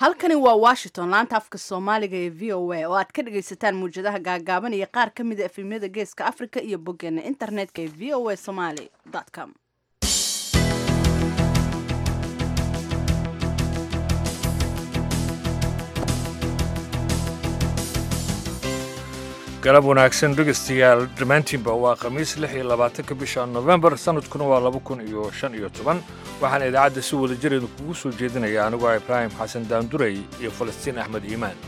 halkani waa washington laanta afka soomaaliga ee v o a oo aad ka dhagaysataan muwjadaha gaagaaban iyo qaar ka mida efemyada geeska africa iyo boggeena internetka ee v o a somaly com galab wanaagsan dhegaystayaal dhammaantiinba waa khamiis lix iyo labaatanka bisha nofembar sanadkuna waa laba kun iyo shan iyo toban waxaan idaacadda si wada jireedu kugu soo jeedinaya anigoo ibraahim xasan daandurey iyo falastiin axmed iimaan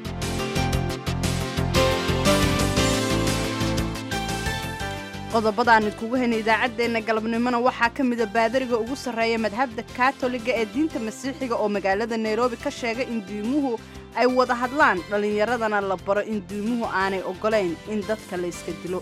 qodobada aan idkugu haynay idaacaddeenna galabnimona waxaa ka mida baadariga ugu sarreeya madhabda katoliga ee diinta masiixiga oo magaalada nairobi ka sheegay in diimuhu ay wada hadlaan dhallinyaradana la baro in diimuhu aanay oggolayn in dadka la yska dilo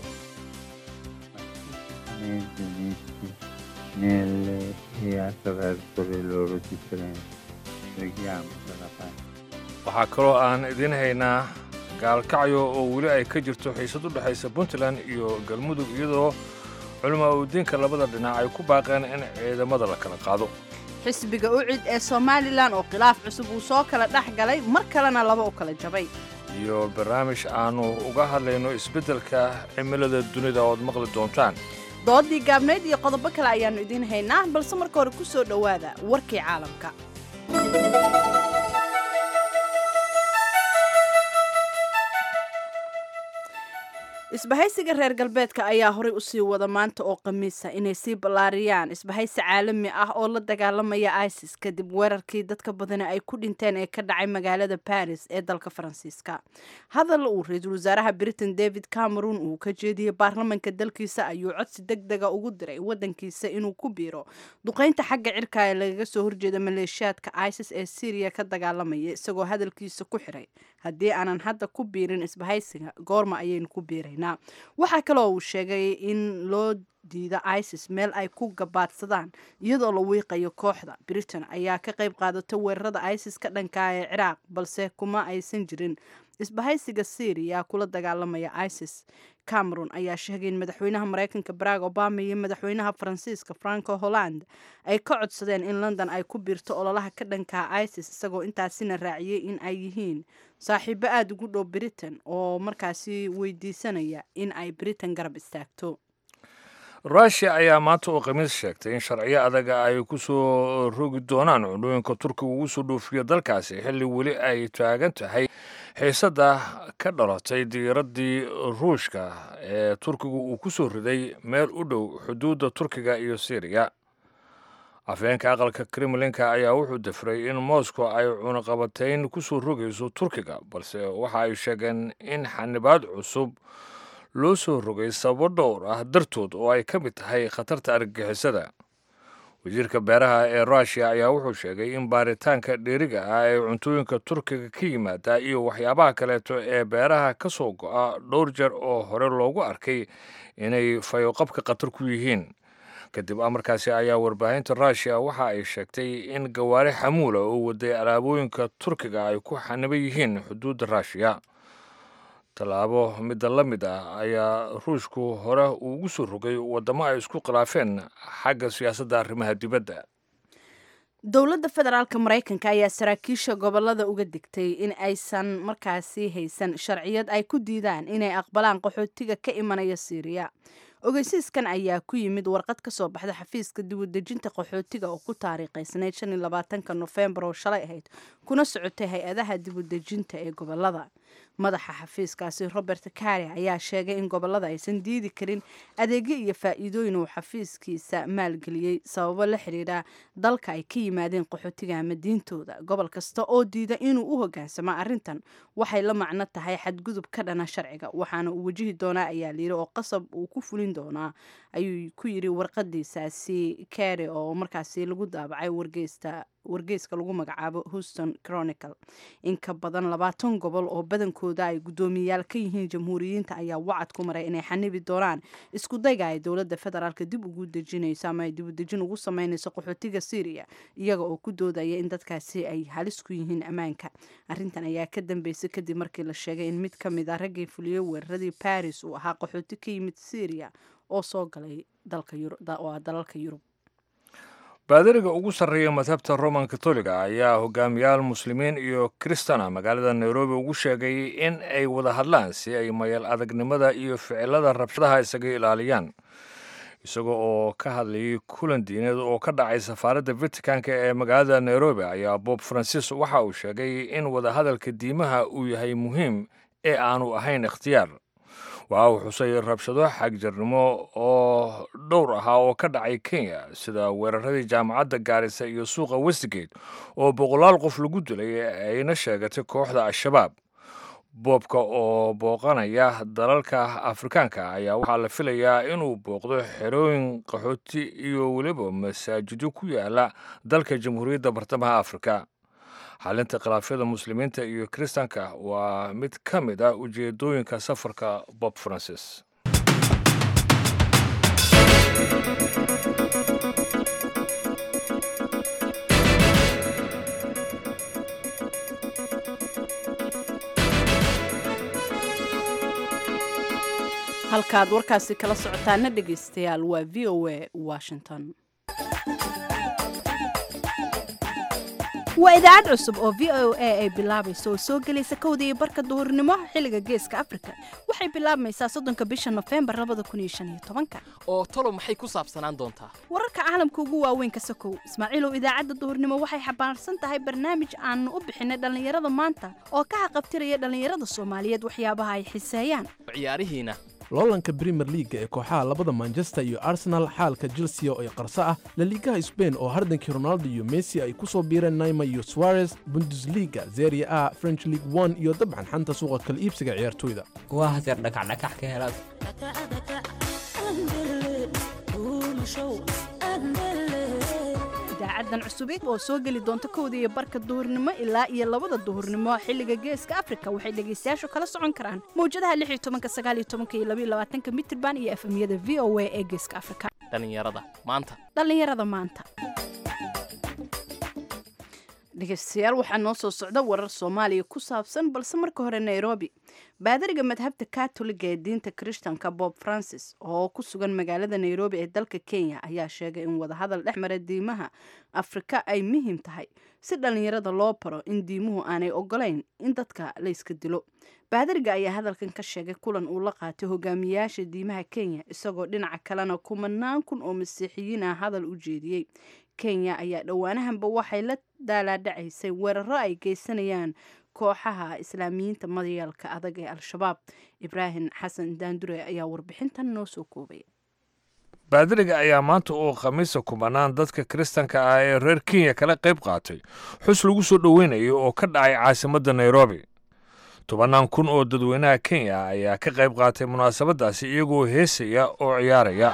nelle e attraverso le loro differenze. Preghiamo per la pace. waxaa kaloo aan idiin haynaa gaalkacyo oo weli ay ka jirto xiisad u dhexaysa puntland iyo galmudug iyadoo culamaa udiinka labada dhinac ay ku baaqeen in ciidamada la kala qaado xisbiga ucid ee somalilan oo khilaaf cusub uu soo kala dhex galay mar kalena laba u kala jabay iyo barnaamij aannu uga hadlayno isbeddelka cimilada dunida ood maqli doontaan doodii gaabnayd iyo qodobo kale ayaannu idiin haynaa balse marka hore ku soo dhowaada warkii caalamka isbahaysiga reer galbeedka ayaa horey usii wada maanta oo khamiisa inay sii ballaariyaan isbahaysi caalami ah oo la dagaalamaya isis kadib weerarkii dadka badani ay ku dhinteen ee ka dhacay magaalada baris ee dalka faransiiska hadal uu ra-iisul wasaaraha britain david cameron uu ka jeediyey baarlamanka dalkiisa ayuu codsi deg dega ugu diray wadankiisa inuu ku biiro duqaynta xagga cirka ee lagaga soo horjeeda maleeshiyaadka isis ee syriya ka dagaalamaya isagoo hadalkiisa ku xiray haddii aanan hadda ku biirin isbahaysiga goorma ayaynu ku biiraynaa waxaa kaloo uu sheegay in loo diida isis meel ay ku gabaadsadaan iyadoo la wiiqayo kooxda britain ayaa ka qayb qaadatay weerarada isis ka dhanka ee ciraaq balse kuma aysan jirin isbahaysiga syriya kula dagaalamaya isis cameron ayaa sheegay in madaxweynaha mareykanka barack obama iyo madaxweynaha faransiiska franco holland ay ka codsadeen in london ay ku biirto ololaha ka dhanka isis isagoo intaasina raaciyey in ay yihiin saaxiibo aada ugu dhow britain oo markaasi weydiisanaya in ay britain garab istaagto rushia ayaa maanta oo khamiis sheegtay in sharciyo adaga ay ku soo rogi doonaan cunooyinka turkiga ugu soo dhoofiyo dalkaasi xilli weli ay taagan tahay xiisadda ka dhalatay diiraddii ruushka ee turkigu uu ku soo riday meel u dhow xuduudda turkiga iyo syriya afheenka aqalka kremlinka ayaa wuxuu dafray in moscow ay cunaqabatayn ku soo rogayso turkiga balse waxa ay sheegeen in xanibaad cusub loo soo rogay sababo dhowr ah dartood oo ay ka mid tahay khatarta argagixisada wasiirka beeraha ee rushia ayaa wuxuu sheegay in baaritaanka dheeriga ah ee cuntooyinka turkiga ka yimaada iyo waxyaabaha kaleeto ee beeraha ka soo go'a dhowr jeer oo hore loogu arkay inay fayoqabka khatar ku yihiin kadib amarkaasi ayaa warbaahinta rushia waxa ay sheegtay in gawaari xamuula oo waday alaabooyinka turkiga ay ku xaniban yihiin xuduudda rushia tallaabo midda la mid ah ayaa ruushku hore uu ugu soo rogay waddamo ay isku khilaafeen xagga siyaasadda arrimaha dibadda dowladda federaalka maraykanka ayaa saraakiisha gobolada uga digtay in aysan markaasi haysan sharciyad ay ku diidaan inay aqbalaan qaxootiga ka imanaya syriya ogeysiiskan ayaa ku yimid warqad ka soo baxda xafiiska dibudejinta qaxootiga oo ku taariikhaysnayd shan iyo labaatanka nofembar oo shalay ahayd kuna socotay hay-adaha dibudejinta ee gobolada madaxa xafiiskaasi robert kari ayaa sheegay in gobolada aysan diidi karin adeegyo iyo faa'iidooyin uu xafiiskiisa maalgeliyey sababo la xiriira dalka ay ka yimaadeen qaxootiga ama diintooda gobol kasta oo diida inuu u hogaansamo arrintan waxay la macno tahay xadgudub ka dhana sharciga waxaana uu wajihi doonaa ayaa layiri oo qasab uu ku fulin doonaa ayuu ku yiri warqadiisaasi kari oo markaasi lagu daabacay wargeysta wargeyska lagu magacaabo houston chronicle in ka badan labaatan gobol oo badankooda ay guddoomiyayaal ka yihiin jamhuuriyiinta ayaa wacad ku maray inay xanibi doonaan isku dayga ay dowladda federaalka dib ugu dejinayso ama ay dibudejin ugu sameynayso qaxootiga syriya iyaga oo ku doodaya in dadkaasi ay halis ku yihiin ammaanka arrintan ayaa ka dambeysay kadib markii la sheegay in mid ka mid a raggii fuliyey weeraradii baris uu ahaa qaxooti ka yimid syriya oo soo galay dalalka yurub baadariga ugu sarreeya madhabta roman katoliga ayaa hogaamiyaal muslimiin iyo kristana magaalada nairobi ugu sheegay in ay wada hadlaan si ay mayal adagnimada iyo ficilada rabshadaha isaga ilaaliyaan isaga oo ka hadlayay kulan diineed oo ka dhacay safaaradda vaticanka ee magaalada nairobi ayaa bob francis waxa uu sheegay in wadahadalka diimaha uu yahay muhiim ee aanu ahayn ikhtiyaar waxa uu xusay rabshado xagjarnimo oo dhowr ahaa oo ka dhacay kenya sida weeraradii jaamacadda gaarisa iyo suuqa westgate oo boqolaal qof lagu dilay ayna sheegatay kooxda al-shabaab boobka oo booqanaya dalalka afrikaanka ayaa waxaa la filayaa inuu booqdo xerooyin qaxooti iyo weliba masaajidyo ku yaala dalka jamhuuriyadda bartamaha afrika xalinta khilaafyada muslimiinta iyo kiristanka waa mid ka mid ah ujeedooyinka safarka bob francis halkaad warkaasi kala socotaana dhegaystayaal waa v o a washington waa idaacad cusub oo v o a ay bilaabayso oo soo gelaysa kowda iyo barka duhurnimo xilliga geeska afrika waxay bilaabmaysaa soddonka bisha nofembar labada kun iyo shan iyo tobanka oo tolo maxay ku saabsanaan doontaa wararka caalamka ugu waaweyn ka sokow ismaaciilow idaacadda duhurnimo waxay xambaarsan tahay barnaamij aanu u bixinay dhallinyarada maanta oo ka haqabtiraya dhallinyarada soomaaliyeed waxyaabaha ay xiseeyaan ciyaarihiina loolanka brimer liaga ee kooxaha labada manchester iyo arsenal xaalka chelsea oo ay qarso ah laliigaha sbain oo hardankii ronaldo iyo messi ay ku soo biireen naima iyo suarez bundesliga zeria a french league one iyo dabcan xanta suuqa kala iibsiga ciyaartoyda waa haseer dhakacdhakax ka helaad idaacadan cusubid oo soo geli doonta kowda iyo barka duhurnimo ilaa iyo labada duhurnimo xilliga geeska afrika waxay dhegaystayaashu kala socon karaan mawjadaha lix iyo tobanka sagaal iyo tobanka iyo labaiyo labaatanka mitirban iyo efemyada v o a ee geeska afrika dhallinyarada maanta dhallinyarada maanta dhegaystayaal waxaa noo soo socda warar soomaaliya ku saabsan balse marka hore nairobi baadariga madhabta katoliga ee diinta krishtanka bob francis oo ku sugan magaalada nairobi ee dalka kenya ayaa sheegay in wadahadal dhex mara diimaha afrika ay muhiim tahay si dhallinyarada loo baro in diimuhu aanay ogolayn in dadka la yska dilo baadariga ayaa hadalkan ka sheegay kulan uu la qaatay hogaamiyayaasha diimaha kenya isagoo dhinaca kalena kumanaan kun oo masiixiyiin ah hadal u jeediyey kenya ayaa dhowaanahanba waxay la daalaadhacaysay weeraro ay geysanayaan kooxaha islaamiyiinta madayaalka adag ee al-shabaab ibraahim xasan daandure ayaa warbixintan noo soo koobaya baadiriga ayaa maanta oo khamiisa kumanaan dadka kiristanka ah ee reer kenya kala qayb qaatay xus lagu soo dhoweynayo oo ka dhacay caasimadda nairobi tobannaan kun oo dadweynaha kenya ayaa ka qayb qaatay munaasabaddaasi iyagoo heesaya oo ciyaaraya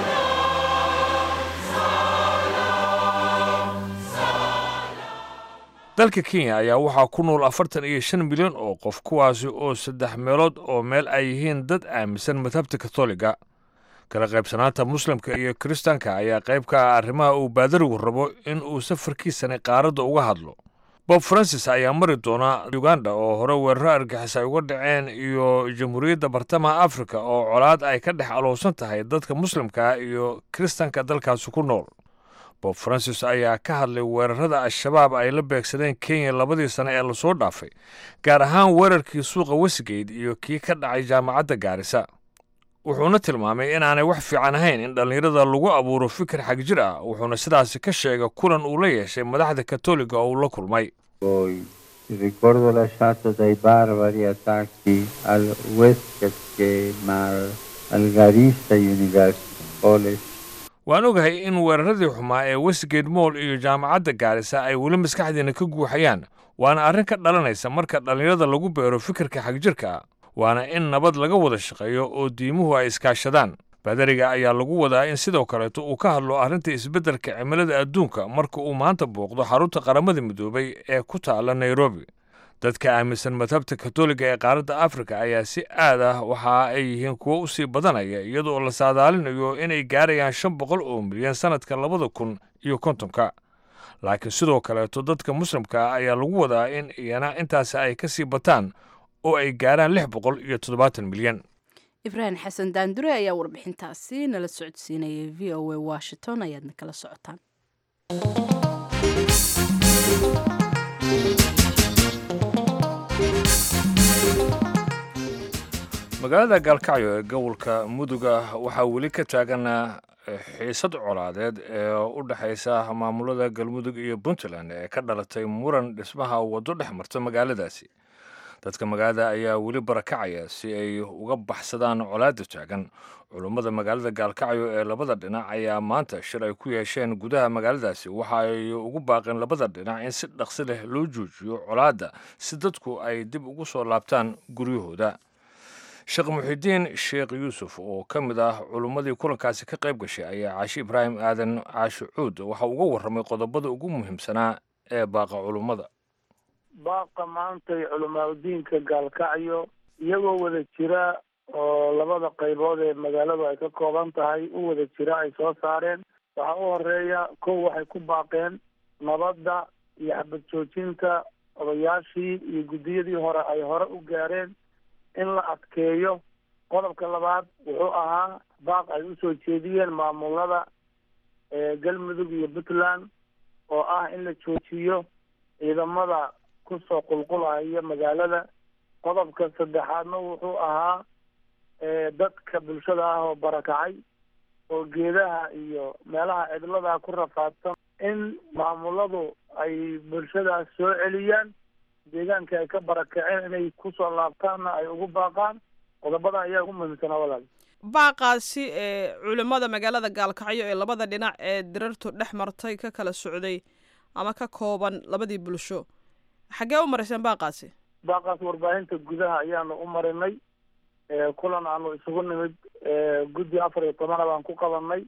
dalka kenya ayaa waxaa ku nool afartan iyo shan milyan oo qof kuwaasi oo saddex meelood oo meel ay yihiin dad aaminsan madhabta katoliga kala qaybsanaanta muslimka iyo kiristaanka ayaa qayb ka ah arrimaha uu baadarigu rabo in uu safarkiisani qaaradda uga hadlo bob francis ayaa mari doona uganda oo hore weeraro argixis ay uga dhaceen iyo jamhuuriyadda bartamaha afrika oo colaad ay ka dhex alowsan tahay dadka muslimka iyo kiristanka dalkaasi ku nool bob francis ayaa ka hadlay weerarada al-shabaab ay la beegsadeen kenya labadii sane ee lasoo dhaafay gaar ahaan weerarkii suuqa westgate iyo kii ka dhacay jaamacadda gaarisa wuxuuna tilmaamay inaanay wax fiican ahayn in dhallinyarada lagu abuuro fikir xagjir ah wuxuuna sidaasi ka sheegay kulan uu la yeeshay madaxda katoliga oo uu la kulmay Poi il ricordo lasciato dai barbari attacchi al Westgate Mall, al Garissa University College waan ogahay in weeraradii xumaa ee westgate moll iyo jaamacadda gaarisa ay weli maskaxdiina ka guuxayaan waana arrin ka dhalanaysa marka dhallinyarada lagu beero fikirka xagjirka ah waana in nabad laga wada shaqeeyo oo diimuhu ay iskaashadaan baadariga ayaa lagu wadaa in sidoo kaleeto uu ka hadlo arrinta isbeddelka cimilada adduunka marka uu maanta booqdo xarunta qaramada midoobay ee ku taala nairobi dadka aaminsan madhabta katoliga ee qaaradda afrika ayaa si aad ah waxa ay yihiin kuwo u sii badanaya iyadoo la saadaalinayo inay gaarayaan shan boqol oo milyan sannadka labada kun iyo kontonka laakiin sidoo kaleeto dadka muslimka ah ayaa lagu wadaa in iyana intaasi ay ka sii bataan oo ay gaaraan lix boqol iyo toddobaatan milyan ibraahim xasan daandure ayaa warbixintaasi nala socodsiinayay v o a washington ayaadna kala socotaan magaalada gaalkacyo ee gobolka muduga waxaa weli ka taagan xiisad colaadeed ee u dhexaysa maamulada galmudug iyo puntland ee ka dhalatay muran dhismaha waddo dhex marta magaaladaasi dadka magaalada ayaa weli barakacaya si ay uga baxsadaan colaadda taagan culummada magaalada gaalkacyo ee labada dhinac ayaa maanta shir ay ku yeesheen gudaha magaaladaasi waxa ay ugu baaqeen labada dhinac in si dhaqsi leh loo joojiyo colaadda si dadku ay dib ugu soo laabtaan guryahooda sheekh muxidiin sheekh yuusuf oo ka mid ah culummadii kulankaasi ka qayb gashay ayaa caashi ibraahim aadan caashi cuud waxa uga warramay qodobada ugu muhiimsanaa ee baaqa culummada baaqa maantay culamaadudiinka gaalkacyo iyagoo wada jira oo labada qaybood ee magaaladu ay ka kooban tahay u wada jira ay soo saareen waxaa u horeeya kow waxay ku baaqeen nabadda iyo xabad joojinta odayaashii iyo guddiyadii hore ay hore u gaareen in la adkeeyo qodobka labaad wuxuu ahaa baaq ay usoo jeediyeen maamulada galmudug iyo puntland oo ah in la joojiyo ciidamada kusoo qulqulaya magaalada qodobka saddexaadna wuxuu ahaa dadka bulshada ah oo barakacay oo geedaha iyo meelaha cidlada ku rafaadsan in maamuladu ay bulshadaas soo celiyaan deegaanka ay ka barakaceen inay kusoo laabtaanna ay ugu baaqaan qodobada ayaa ugu muhiimsanaa walaal baaqaasi ee culimmada magaalada gaalkacyo ee labada dhinac ee dirartu dhex martay ka kala socday ama ka kooban labadii bulsho xaggee u marayseen baaqaasi baaqaas warbaahinta gudaha ayaanu u marinay kulan aanu isugu nimid guddi afar iyo tobana baan ku qabanay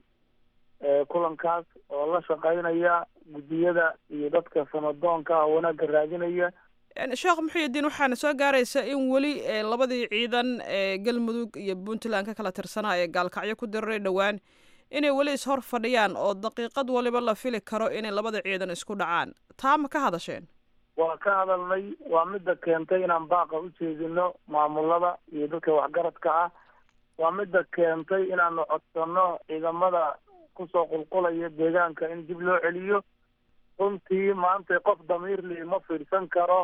kulankaas oo la shaqaynaya guddiyada iyo dadka samadoonka ah wanaagga raadinaya sheekh muxuudiin waxaana soo gaaraysa in weli labadii ciidan ee galmudug iyo puntland ka kala tirsanaa ee gaalkacyo ku diriray dhowaan inay weli ishor fadhiyaan oo daqiiqad waliba la fili karo inay labada ciidan isku dhacaan taa ma ka hadasheen waa ka hadalnay waa midda keentay inaan baaqa u jeedino maamulada iyo dadka waxgaradka ah waa midda keentay inaanu codsano ciidamada kusoo qulqulaya deegaanka in dib loo celiyo runtii maanta qof damiirli ma fiirsan karo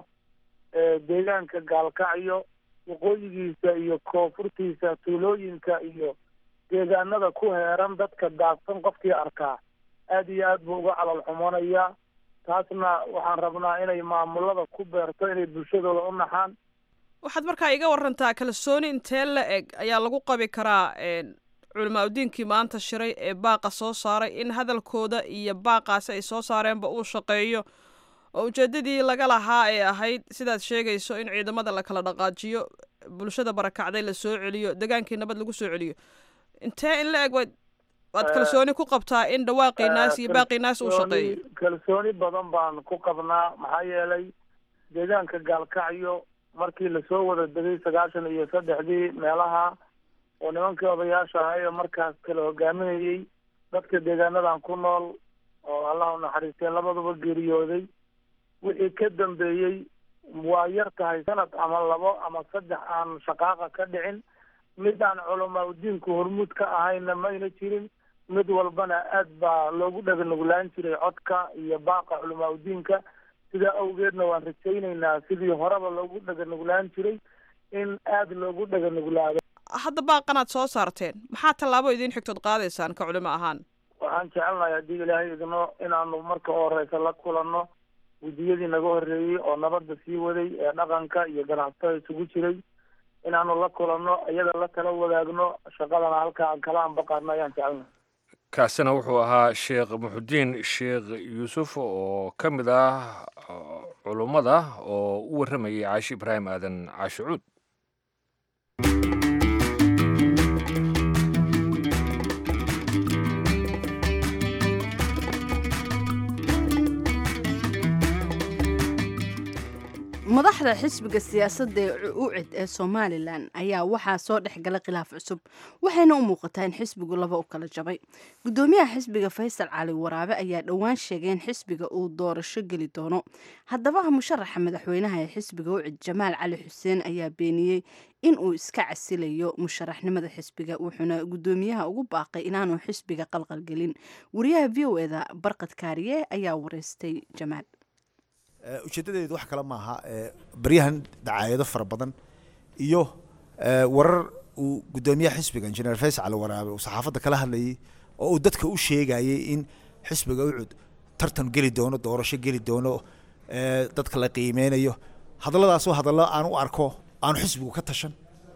deegaanka gaalkacyo waqooyigiisa iyo koonfurtiisa tuulooyinka iyo deegaanada ku heeran dadka daadsan qofkii arkaa aad iyo aad buu uga calal xumoonaya taasna waxaan rabnaa inay maamulada ku beerto inay bulshadooda u naxaan waxaad markaa iga warantaa kalsooni intee la eg ayaa lagu qabi karaa culamaa udiinkii maanta shiray ee baaqa soo saaray in hadalkooda iyo baaqaasi ay soo saareenba uu shaqeeyo oo ujeedadii laga lahaa ee ahayd sidaad sheegayso in ciidamada la kala dhaqaajiyo bulshada barakacday la soo celiyo degaankii nabad lagu soo celiyo intee in la eg waad waad kalsooni ku qabtaa in dhawaaqii naas iyo baaqii naas uu shaqeeyo kalsooni badan baan ku qabnaa maxaa yeelay deegaanka gaalkacyo markii lasoo wada degay sagaashan iyo saddexdii meelaha oo nimankii odayaasha ahay oo markaas kala hogaaminayey dadka deegaanadan ku nool oo allah u naxariistay labaduba geeriyooday wixii ka dambeeyey waa yar tahay sanad ama labo ama saddex aan shaqaaqa ka dhicin mid aan culamaa udiinku hormuud ka ahayna mayna jirin mid walbana aad baa loogu dhaganuglaan jiray codka iyo baaqa culamaa udiinka sidaa awgeedna waan rajaynaynaa sidii horeba loogu dhaganuglaan jiray in aada loogu dhaganuglaado hadda baaqanaad soo saarteen maxaa tallaabo idiin xigtood qaadaysaan ka culimo ahaan waxaan jecelnahay haddii ilaahay idno inaanu marka u horeysa la kulanno guddiyadii naga horreeyey oo nabadda sii waday ee dhaqanka iyo ganacsatada isugu jiray inaanu la kulanno iyada la kala wadaagno shaqadana halka aan kala anbaqaadno ayaan jecelnahay kaasina wuxuu ahaa sheekh muxudiin sheekh yuusuf oo ka mid ah culummada oo u warramayay caashi ibraahim aadan caashi cuud madaxda xisbiga siyaasadda ee ucid ee somalilan ayaa waxaa soo dhexgala khilaaf cusub waxayna u muuqataa in xisbigu laba u kala jabay gudoomiyaha xisbiga faysal cali waraabe ayaa dhowaan sheegay in xisbiga uu doorasho geli doono haddaba musharaxa madaxweynaha ee xisbiga ucid jamaal cali xuseen ayaa beeniyey in uu iska casilayo musharaxnimada xisbiga wuxuuna gudoomiyaha ugu baaqay inaanu xisbiga qalqalgelin wariyaha v o eda barqad kaariye ayaa wareystay jamaal ujeedadeedu wax kale maaha baryahan dacaayado fara badan iyo warar uu gudoomiyaha xisbiga injineer faysal cali waraabe uu saxaafadda kala hadlayay oo uu dadka u sheegayay in xisbiga ucud tartan geli doono doorasho geli doono dadka la qiimeynayo hadalladaasoo hadallo aan u arko aanu xisbigu ka tashan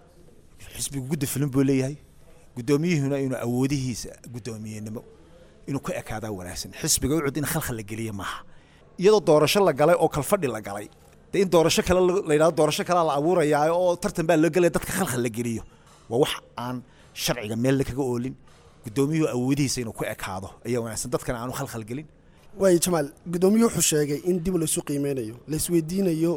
xisbigu gudda filin buu leeyahay guddoomiyuhuna inuu awoodihiisa guddoomiyenimo inuu ka ekaadaa wanaagsan xisbiga ucud in khalkhal la geliya maaha iyadoo doorasho la galay oo kalfadhi la galay dee in doorasho kale la yidhahdo doorasho kalea la abuurayaa oo tartan baa loo gelaya dadka khalkhal la geliyo waa wax aan sharciga meel kaga oolin guddoomiyuhu awoodihiisa inuu ku ekaado ayaa wanaagsan dadkana aanu khalkhal gelin waayo jamaal gudoomiyuhu wuxuu sheegay in dib laysu qiimeynayo laisweydiinayo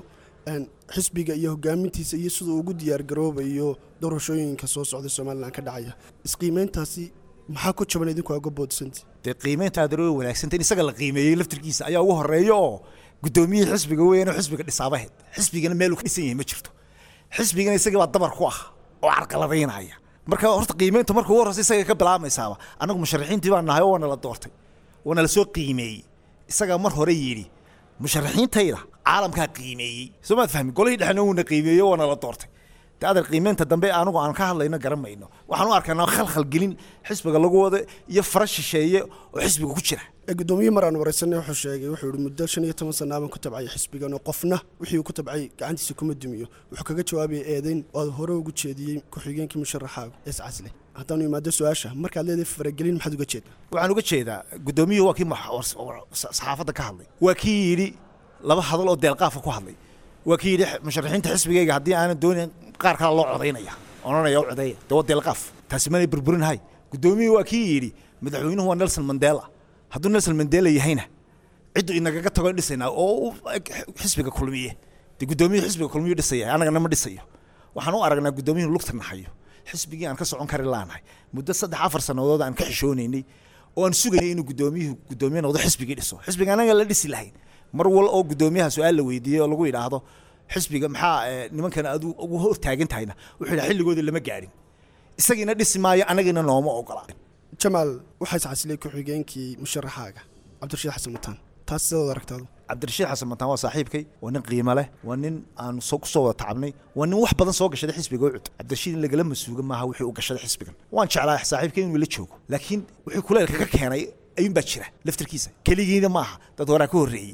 xisbiga iyo hogaamintiisa iyo siduu ugu diyaargaroobayo doorashooyinka soo socda somalilan ka dhacaya isqiimeyntaasi maxaa ku jaban idinku uga boodsanti dee qiimeynta aad way wanaagsanta in isaga la qiimeeyey laftirkiisa ayaa ugu horeeya oo guddoomiyihii xisbiga weyn oo xisbiga dhisaabaheed xisbigana meel uu ka dhisan yahay ma jirto xisbigana isagii baa dabar ku ah oo carqaladaynaya marka horta qiimeynta marka ugu horreysa isaga ka bilaamaysaaba annagu musharaxiintii baa nahay oo waana la doortay waana la soo qiimeeyey isagaa mar hore yidhi musharaxiintayda caalamkaa qiimeeyey soo maad fahmi golihii dhexna wuuna qiimeeyey waana la doortay de adeer qiimeynta dambe anigu aan ka hadlayno garan mayno waxaan u arkaynaa khalkhal gelin xisbiga lagu wada iyo fara shisheeye oo xisbiga ku jira gudoomiye mar aan wareysanay wuxuu sheegay wuxuu yihi muddo shan iyo toban sana abaan ku tabcay xisbigan oo qofna wixii uu ku tabcay gacantiisa kuma dumiyo wuxuu kaga jawaabaya eedeyn oo aad hore ugu jeediyey ku-xigeenkii musharaxaaga ees casle haddaanu imaado su-aasha markaad leedahay faragelin maxaad uga jeedaa waxaan uga jeedaa guddoomiyuhu waa kii saxaafadda ka hadlay waa kii yidhi laba hadal oo deelqaafka ku hadlay waa kii yidhi musharaxiinta xisbigayga haddii aanan doonayn qaar kale loo codaynaya odhanaya u codeeya dee waa deelqaaf taasi manay burburinhay guddoomiyuhu waa kii yidhi madaxweynuhu waa nelson mandela hadduu nelson mandela yahayna ciddu inagaga tago dhisaynaa oo xisbiga kulmiye dee guddoomiyuhu xisbiga kulmiyu dhisaya annagana ma dhisayo waxaan u aragnaa guddoomiyuhu lugta nahayo xisbigii aan ka socon kari laanahay muddo saddex afar sannadood aan ka xishoonaynay oo aan sugaynay inuu guddoomiyuhu guddoomiye noqdo xisbigii dhiso xisbiga anaga la dhisi lahayn mar wal oo guddoomiyaha su-aal la weydiiyey oo lagu yidhaahdo xisbiga maxaa nimankan aad ugu hor taagan tahayna wuxuu yidhaha xilligoodii lama gaadhin isagiina dhisi maayo anagina nooma ogola jamaal waxaa iscasilay ku-xigeenkii musharaxaaga cabdirashiid xasan mataan taas sidaad aragtaadu cabdirashiid xasan mataan waa saaxiibkay waa nin qiimo leh waa nin aan soo kusoo wada tacabnay waa nin wax badan soo gashaday xisbiga ucud cabdirashiid in lagala masuuga maaha wixii u gashaday xisbigan waan jeclaa saaxiibkay inuu la joogo laakiin wixii kuleelka ka keenay ayuun baa jira laftirkiisa keligiina maaha dad horaa ka horreeyey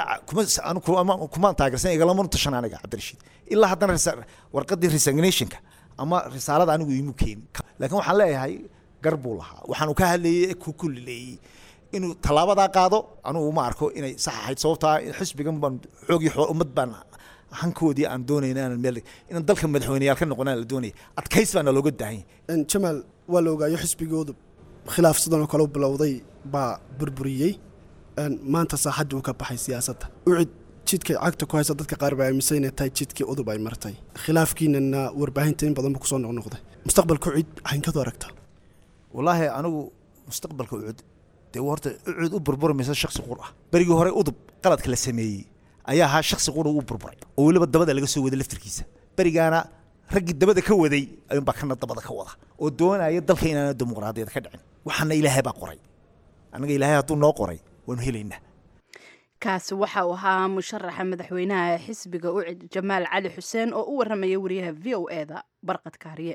kumaan taageersan igalamanu tashan aniga cabdirashiid ilaa haddana warqadii resignationka ama risaalada anigu iimu keenin laakiin waxaan leeyahay gar buu lahaa waxaanu ka hadlayay ku kullileeyey inuu tallaabadaa qaado anugu ma arko inay sax ahayd sababtaa xisbigan baan xoogii ummad baan hankoodii aan doonayna inaan meel inaan dalka madaxweyneyaal ka noqonaan la doonaya adkays baana looga daahanya jamaal waa la ogaayo xisbigoodu khilaaf sidan oo kale u bilowday baa burburiyey maanta saaxaddii uu ka baxay siyaasadda ucid jidkay cagta ku haysa dadka qaar baa aaminsan inay tahay jidkii udub ay martay khilaafkiinana warbaahinta in badan buu kusoo noqnoqday mustaqbalka ucid waxayn kadu aragtaa wallaahi anigu mustaqbalka ucud dee horta ucud u burburmaysa shaksi qur ah berigii hore udub qaladka la sameeyey ayaa ahaa shaksi qura u burburay oo weliba dabada laga soo waday laftirkiisa berigaana raggii dabada ka waday ayuunbaa kana dabada ka wada oo doonaya dalka inaana dimuqraadiyad ka dhicin waxaana ilaahay baa qoray annaga ilaahay hadduu noo qoray waanu helaynaa kaasi waxa uu ahaa musharaxa madaxweynaha ee xisbiga ucid jamaal cali xuseen oo u waramaya wariyaha v o e da barqad kaariye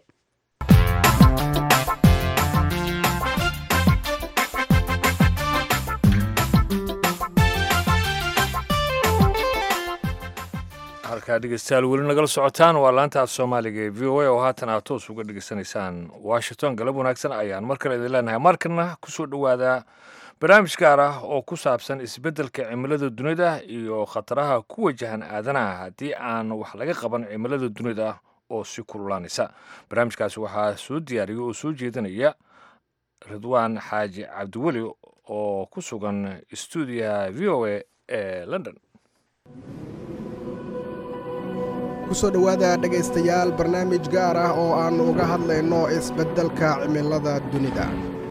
halkaa dhegeystayaal weli nagala socotaan waa laanta af soomaaliga ee v o a oo haatan aad toos uga dhegeysanaysaan washington galab wanaagsan ayaan mar kale idin leenahay markana kusoo dhowaada barnaamij gaar ah oo ku saabsan isbeddelka cimilada dunida iyo khataraha ku wajahan aadanaha haddii aan wax laga qaban cimilada dunida oo si kululaanaysa barnaamijkaasi waxaa soo diyaariya oo soo jeedinaya ridwaan xaaji cabdiweli oo ku sugan stuudiyaha v o a ee london kusoo dhowaada dhegaystayaal barnaamij gaar ah oo aannu uga hadlayno isbeddelka cimilada dunida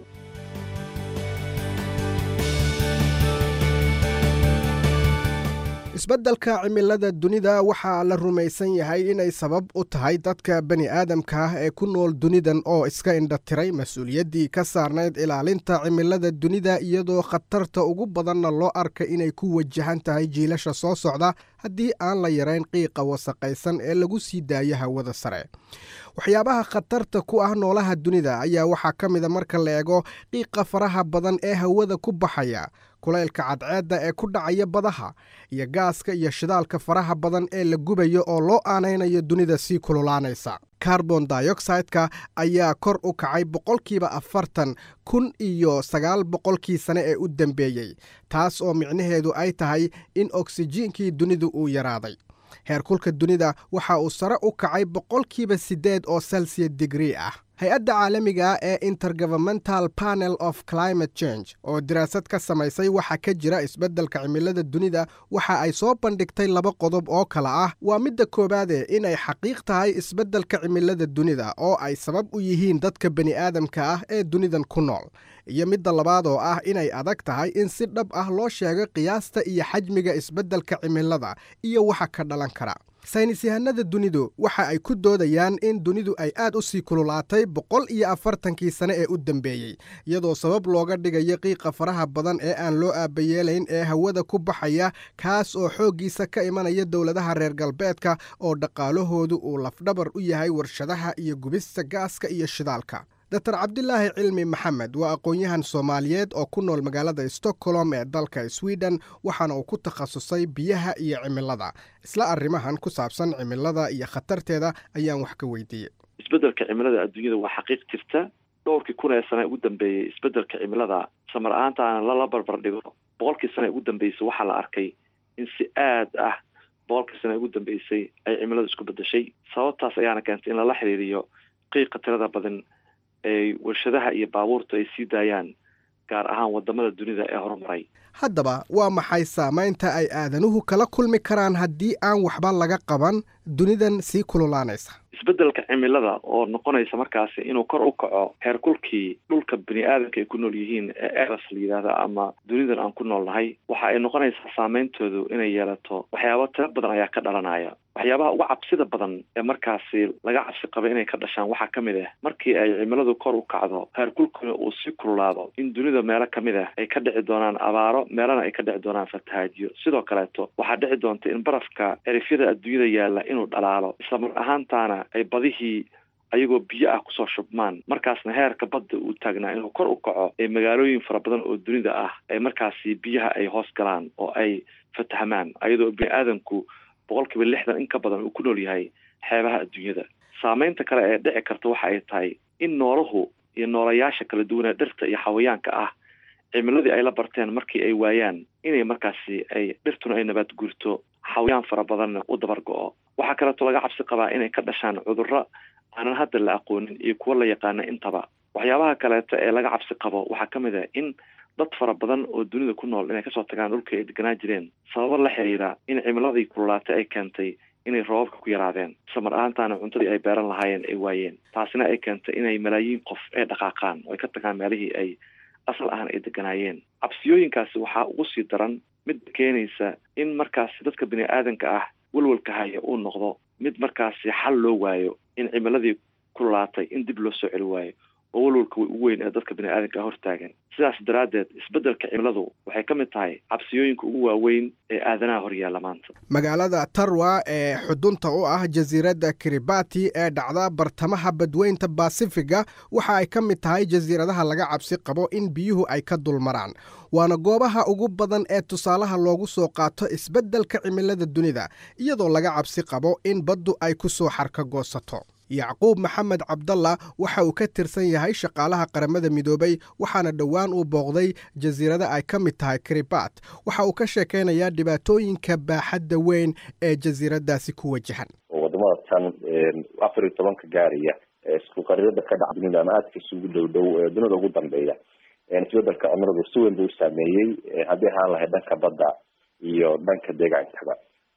isbeddelka cimilada dunida waxaa la rumaysan yahay inay sabab u tahay dadka bani aadamka ah ee ku nool dunidan oo iska indhatiray mas-uuliyaddii ka saarnayd ilaalinta cimilada dunida iyadoo khatarta ugu badanna loo arka inay ku wajahan tahay jiilasha soo socda haddii aan la yarayn qiiqa wasaqaysan ee lagu sii daayo hawada sare waxyaabaha khatarta ku ah noolaha dunida ayaa waxaa ka mida marka la eego qiiqa faraha badan ee hawada ku baxaya kulaylka cadceedda ee ku dhacaya badaha iyo gaaska iyo shidaalka faraha badan ee la gubayo oo loo aanaynayo dunida sii kululaanaysa carbon dioxideka ayaa kor u kacay boqolkiiba afartan kun iyo sagaal boqolkii sane ee u dambeeyey taas oo micnaheedu ay tahay in oksijiinkii dunidu uu yaraaday heerkulka dunida waxa uu sare u kacay boqolkiiba siddeed oo celsiya digrii ah hay-adda caalamiga ee intergovernmental panel of climate change oo daraasad ka samaysay waxa ka jira isbeddelka cimilada dunida waxa ay soo bandhigtay laba qodob oo kale ah waa midda koowaade inay xaqiiq tahay isbeddelka cimilada dunida oo ay sabab u yihiin dadka bani aadamka ah ee dunidan ku nool iyo midda labaad oo ah inay adag tahay in si dhab ah loo sheego qiyaasta iyo xajmiga isbeddelka cimilada iyo waxa ka dhalan kara saynis yahanada dunidu waxa ay ku doodayaan in dunidu ay aad u sii kululaatay boqol iyo afartankii sane ee u dambeeyey iyadoo sabab looga dhigayo qiiqa faraha badan ee aan loo aabayeelayn ee hawada ku baxaya kaas oo xooggiisa ka imanaya dowladaha reer galbeedka oo dhaqaalahoodu uu lafdhabar u yahay warshadaha iyo gubista gaaska iyo shidaalka dor cabdilaahi cilmi maxamed waa aqoon-yahan soomaaliyeed oo ku nool magaalada stockholm ee dalka sweden waxaana uu ku takhasusay biyaha iyo cimilada isla arrimahan ku saabsan cimilada iyo khatarteeda ayaan wax ka weydiiyey isbeddelka cimilada adduunyada waa xaqiiq jirta dhowrkii kun ee sane ugu dambeeyey isbeddelka cimilada samar ahaantaana lala barbar dhigo boqolkii sane ugu dambeysay waxaa la arkay in si aad ah boqolkii sane ugu dambeysay ay cimiladu isku bedeshay sababtaas ayaana keentay in lala xiriiriyo qiiqa tirada badan ay warshadaha iyo baabuurtu ay sii daayaan gaar ahaan wadamada dunida ee horumaray haddaba waa maxay saamaynta ay aadanuhu kala kulmi karaan haddii aan waxba laga qaban dunidan sii kululaanaysa isbeddelka cimilada oo noqonaysa markaasi inuu kor u kaco heerkulkii dhulka bini aadamka ay ku nool yihiin ee eras la yidhaahda ama dunidan aan ku nool nahay waxa ay noqonaysaa saameyntoodu inay yeelato waxyaaba tiro badan ayaa ka dhalanaya waxyaabaha uga cabsida badan ee markaasi laga cabsi qaba inay ka dhashaan waxaa ka mid ah markii ay cimiladu kor u kacdo heerkulkuna uu sii kululaado in dunida meelo ka mid ah ay ka dhici doonaan abaaro meelana ay ka dhici doonaan fatahaadyo sidoo kaleeto waxaa dhici doonta in barafka erifyada adduunyada yaalla inuu dhalaalo islamar ahaantaana ay badihii ayagoo biyo ah kusoo shubmaan markaasna heerka badda uu taagnaa inuu kor u kaco ee magaalooyin fara badan oo dunida ah ay markaasi biyaha ay hoos galaan oo ay fatahmaan ayadoo bini aadamku boqol kiiba lixdan in ka badan uu ku nool yahay xeebaha adduunyada saameynta kale ee dhici karta waxa ay tahay in noolahu iyo noolayaasha kala duwanee dhirta iyo xawayaanka ah cimiladii ay la barteen markii ay waayaan inay markaasi ay dhirtuna ay nabaad guurto xawayaan fara badanna u dabar go-o waxaa kaleeto laga cabsi qabaa inay ka dhashaan cudurro aanan hadda la aqoonin iyo kuwo la yaqaana intaba waxyaabaha kaleeto ee laga cabsi qabo waxaa ka mid ah in dad fara badan oo dunida ku nool inay kasoo tagaan dhulkii ay deganaa jireen sababo la xiriira in cimiladii kululaatay ay keentay inay roobabka ku yaraadeen samar ahaantaana cuntadii ay beeran lahaayeen ay waayeen taasina ay keentay inay malaayiin qof ay dhaqaaqaan oo ay ka tagaan meelihii ay asal ahaan ay deganaayeen cabsiyooyinkaasi waxaa ugu sii daran mid keenaysa in markaasi dadka bini aadanka ah welwelka haya uu noqdo mid markaasi xal loo waayo in cimiladii kululaatay in dib loo soo celi waayo oo welwelka way ugu weyn ee dadka bini aadanka ah hortaagan sidaas daraaddeed isbeddelka cimiladu waxay ka mid tahay cabsiyooyinka ugu waaweyn ee aadanaha horyaalla maanta magaalada tarwa ee xudunta u ah jasiiradda kiribati ee dhacda bartamaha badweynta basifiga waxa ay ka mid tahay jasiiradaha laga cabsi qabo in biyuhu ay ka dulmaraan waana goobaha ugu badan ee tusaalaha loogu soo qaato isbeddelka cimilada dunida iyadoo laga cabsi qabo in baddu ay ku soo xarka goosato yacquub maxamed cabdalla waxa uu ka tirsan yahay shaqaalaha qaramada midoobay waxaana dhowaan uu booqday jasiirada ay ka mid tahay kiribat waxa uu ka sheekaynayaa dhibaatooyinka baaxadda weyn ee jasiiradaasi ku wajahan wadamada tan afar iyo tobanka gaaraya isku qarirada ka dhaca dunida ama aadka isugu dhow dhow dunida ugu dambeeya isbedelka cimiladu si weyn buu u saameeyey haddii ahaan lahayd dhanka badda iyo dhanka deegaankaba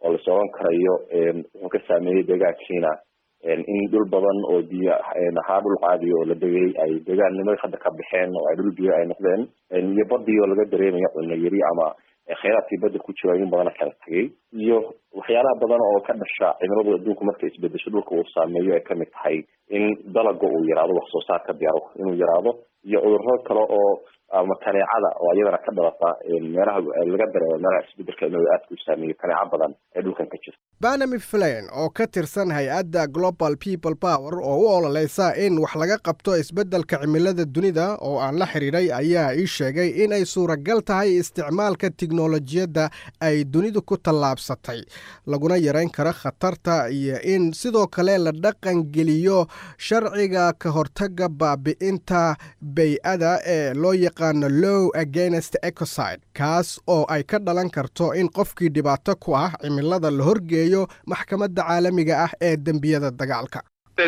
oo lasoo oran karayo wuxuu ka saameeyey deegaankiina in dhul badan oo biyo ahaa dhul caadi oo la degay ay deegaannimada hadda ka baxeen oo ay dhul biyo ay noqdeen iyo badii oo laga dareemayo cunno yari ama kheyraadkii badda ku jiro in badana kala tegay iyo waxyaalaha badan oo ka dhasha cimiladu adduunku markay isbedesho dhulka uu saameeyo ay kamid tahay in dalaga uu yaraado wax soo saarka beero inuu yaraado iyo cudurro kale oo ama kaneecada oo iyadana ka dhalata meelaha laga dareemo meelaha isbedelka inuu aadka u saameeyo kaneeco badan ee dhulkan ka jirta banami flain oo ka tirsan hay-adda global people power oo u ololeysa in wax laga qabto isbeddelka cimilada dunida oo aan la xidhiidhay ayaa ii sheegay in ay suuragal tahay isticmaalka tiknolojiyadda ay dunidu ku tallaabsatay laguna yarayn karo khatarta iyo in sidoo kale la dhaqan geliyo sharciga ka hortaga baabi'inta bay-ada ee loo yaqaano low against ecoside kaas oo ay ka dhalan karto in qofkii dhibaato ku ah cimilada la horgeeyo maxkamadda caalamiga ah ee dembiyada dagaalka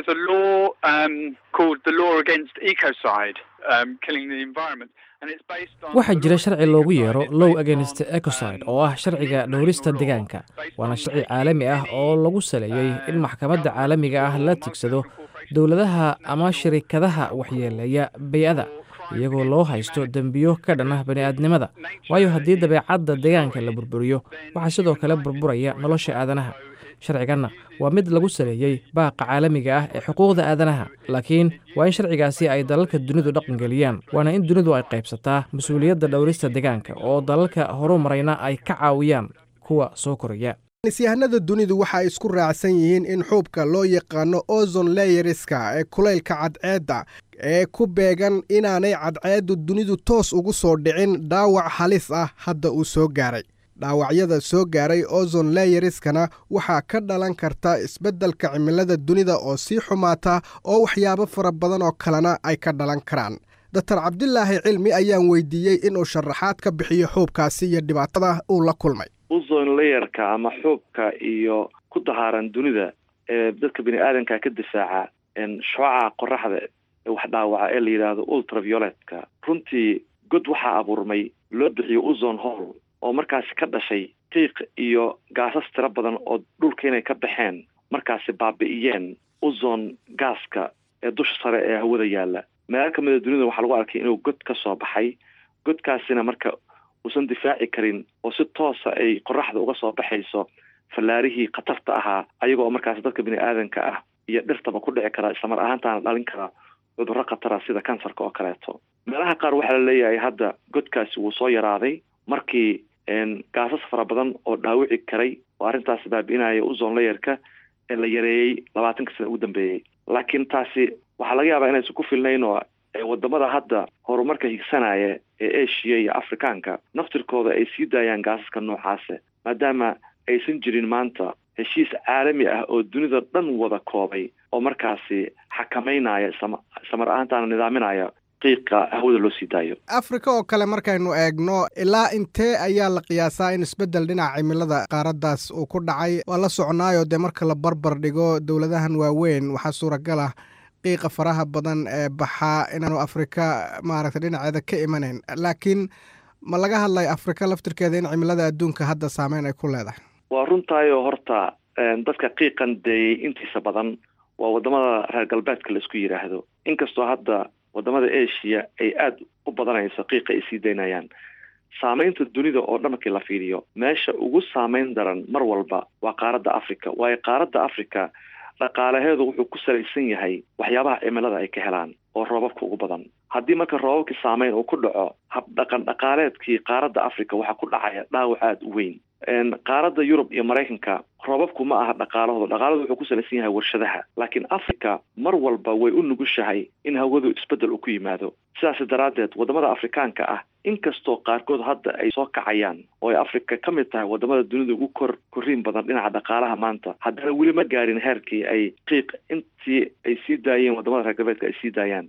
waxaa jira sharci loogu yeero low against ecoside oo ah sharciga dhowrista deegaanka waana sharci caalami ah oo lagu saleeyey in maxkamadda caalamiga ah la tigsado dowladaha ama shirikadaha waxyeeleeya bay-ada iyagoo loo haysto dembiyo ka dhan ah bani'aadnimada waayo haddii dabeecadda deegaanka la burburiyo waxaa sidoo kale burburaya nolosha aadanaha sharciganna waa mid lagu saleeyey baaqa caalamiga ah ee xuquuqda aadanaha laakiin waa in sharcigaasi ay dalalka dunidu dhaqangeliyaan waana in dunidu ay qaybsataa mas-uuliyadda dhowrista deegaanka oo dalalka horu marayna ay ka caawiyaan kuwa soo koraya nisyahanada dunidu waxa ay isku raacsan yihiin in xuubka loo yaqaano ozon leyeriska ee kulaylka cadceedda ee ku beegan inaanay cadceeddu dunidu toos ugu soo dhicin dhaawac halis ah hadda uu soo gaaray dhaawacyada soo gaaray ozon leyeriskana waxaa ka dhalan karta isbeddelka cimilada dunida oo sii xumaata oo waxyaabo fara badan oo kalena ay ka dhalan karaan doctor cabdilaahi cilmi ayaan weydiiyey inuu sharaxaad ka bixiyo xuubkaasi iyo dhibaatada uu la kulmay uzon layerka ama xuubka iyo ku dahaaran dunida ee dadka bini aadanka ka difaaca shucaca qoraxda ee wax dhaawaca ee la yidhaahdo ultravioletka runtii god waxaa abuurmay loo bixiyo uzon hall oo markaasi ka dhashay qiiq iyo gaasas tiro badan oo dhulka inay ka baxeen markaasi baabi'iyeen uzon gaaska ee dusha sare ee hawada yaalla meelo ka mida dunida waxaa lagu arkay inuu god ka soo baxay godkaasina marka uusan difaaci karin oo si toosa ay qoraxda uga soo baxayso fallaarihii khatarta ahaa ayaga oo markaasi dadka bini aadanka ah iyo dhirtaba ku dhici kara islamar ahaantaana dhalin kara cudurro khatara sida kansarka oo kaleeto meelaha qaar waxaa la leeyahay hadda godkaasi wuu soo yaraaday markii gaasas fara badan oo dhaawici karay oo arrintaasi baabi'inaya uzon layerka ee la yareeyey labaatanka sana ugu dambeeyey laakiin taasi waxaa laga yaabaa inaysan ku filnayn oo wadamada hadda horumarka higsanaya ee asia iyo afrikaanka naftirkooda ay sii daayaan gaasaska noocaase maadaama aysan jirin maanta heshiis caalami ah oo dunida dhan wada koobay oo markaasi xakameynaya samar ahaantaana nidaaminaya qiiqa hawada loo sii daayo afrika oo kale markaynu eegno ilaa intee ayaa la qiyaasaa in isbeddel dhinaca cimilada qaaraddaas uu ku dhacay waa la soconaayo dee marka la barbar dhigo dowladahan waaweyn waxaa suuragal ah qiiqa faraha badan ee baxaa inaanu afrika maaragtay dhinaceeda ka imanayn laakiin ma laga hadlaya afrika laftirkeeda in cimilada adduunka hadda saameyn ay ku leedahay waa runtaayoo horta dadka qiiqan deeyey intiisa badan waa wadamada reer galbeedka la isku yidhaahdo inkastoo hadda wadamada asia ay aada u badanayso qiiqa ay sii daynayaan saamaynta dunida oo dhan markii la fiiriyo meesha ugu saameyn daran mar walba waa qaaradda africa waayo qaaradda africa dhaqaalaheedu wuxuu ku salaysan yahay waxyaabaha cimilada ay ka helaan oo roobabka ugu badan haddii marka roobabkii saameyn uu ku dhaco habdhaqan dhaqaaleedkii qaaradda africa waxaa ku dhacaya dhaawac aada u weyn qaaradda yurub iyo maraykanka roobabku ma aha dhaqaalahooda dhaqaaladu wuxuu ku salaysan yahay warshadaha laakiin africa mar walba way u nugushahay in hawadu isbeddel uu ku yimaado sidaas daraaddeed wadamada afrikaanka ah inkastoo qaarkood hadda ay soo kacayaan oo ay africa ka mid tahay wadamada dunida ugu kor korriin badan dhinaca dhaqaalaha maanta haddana weli ma gaarin heerkii ay qiiq intii ay sii daayeen wadamada reer galbeedka ay sii daayaan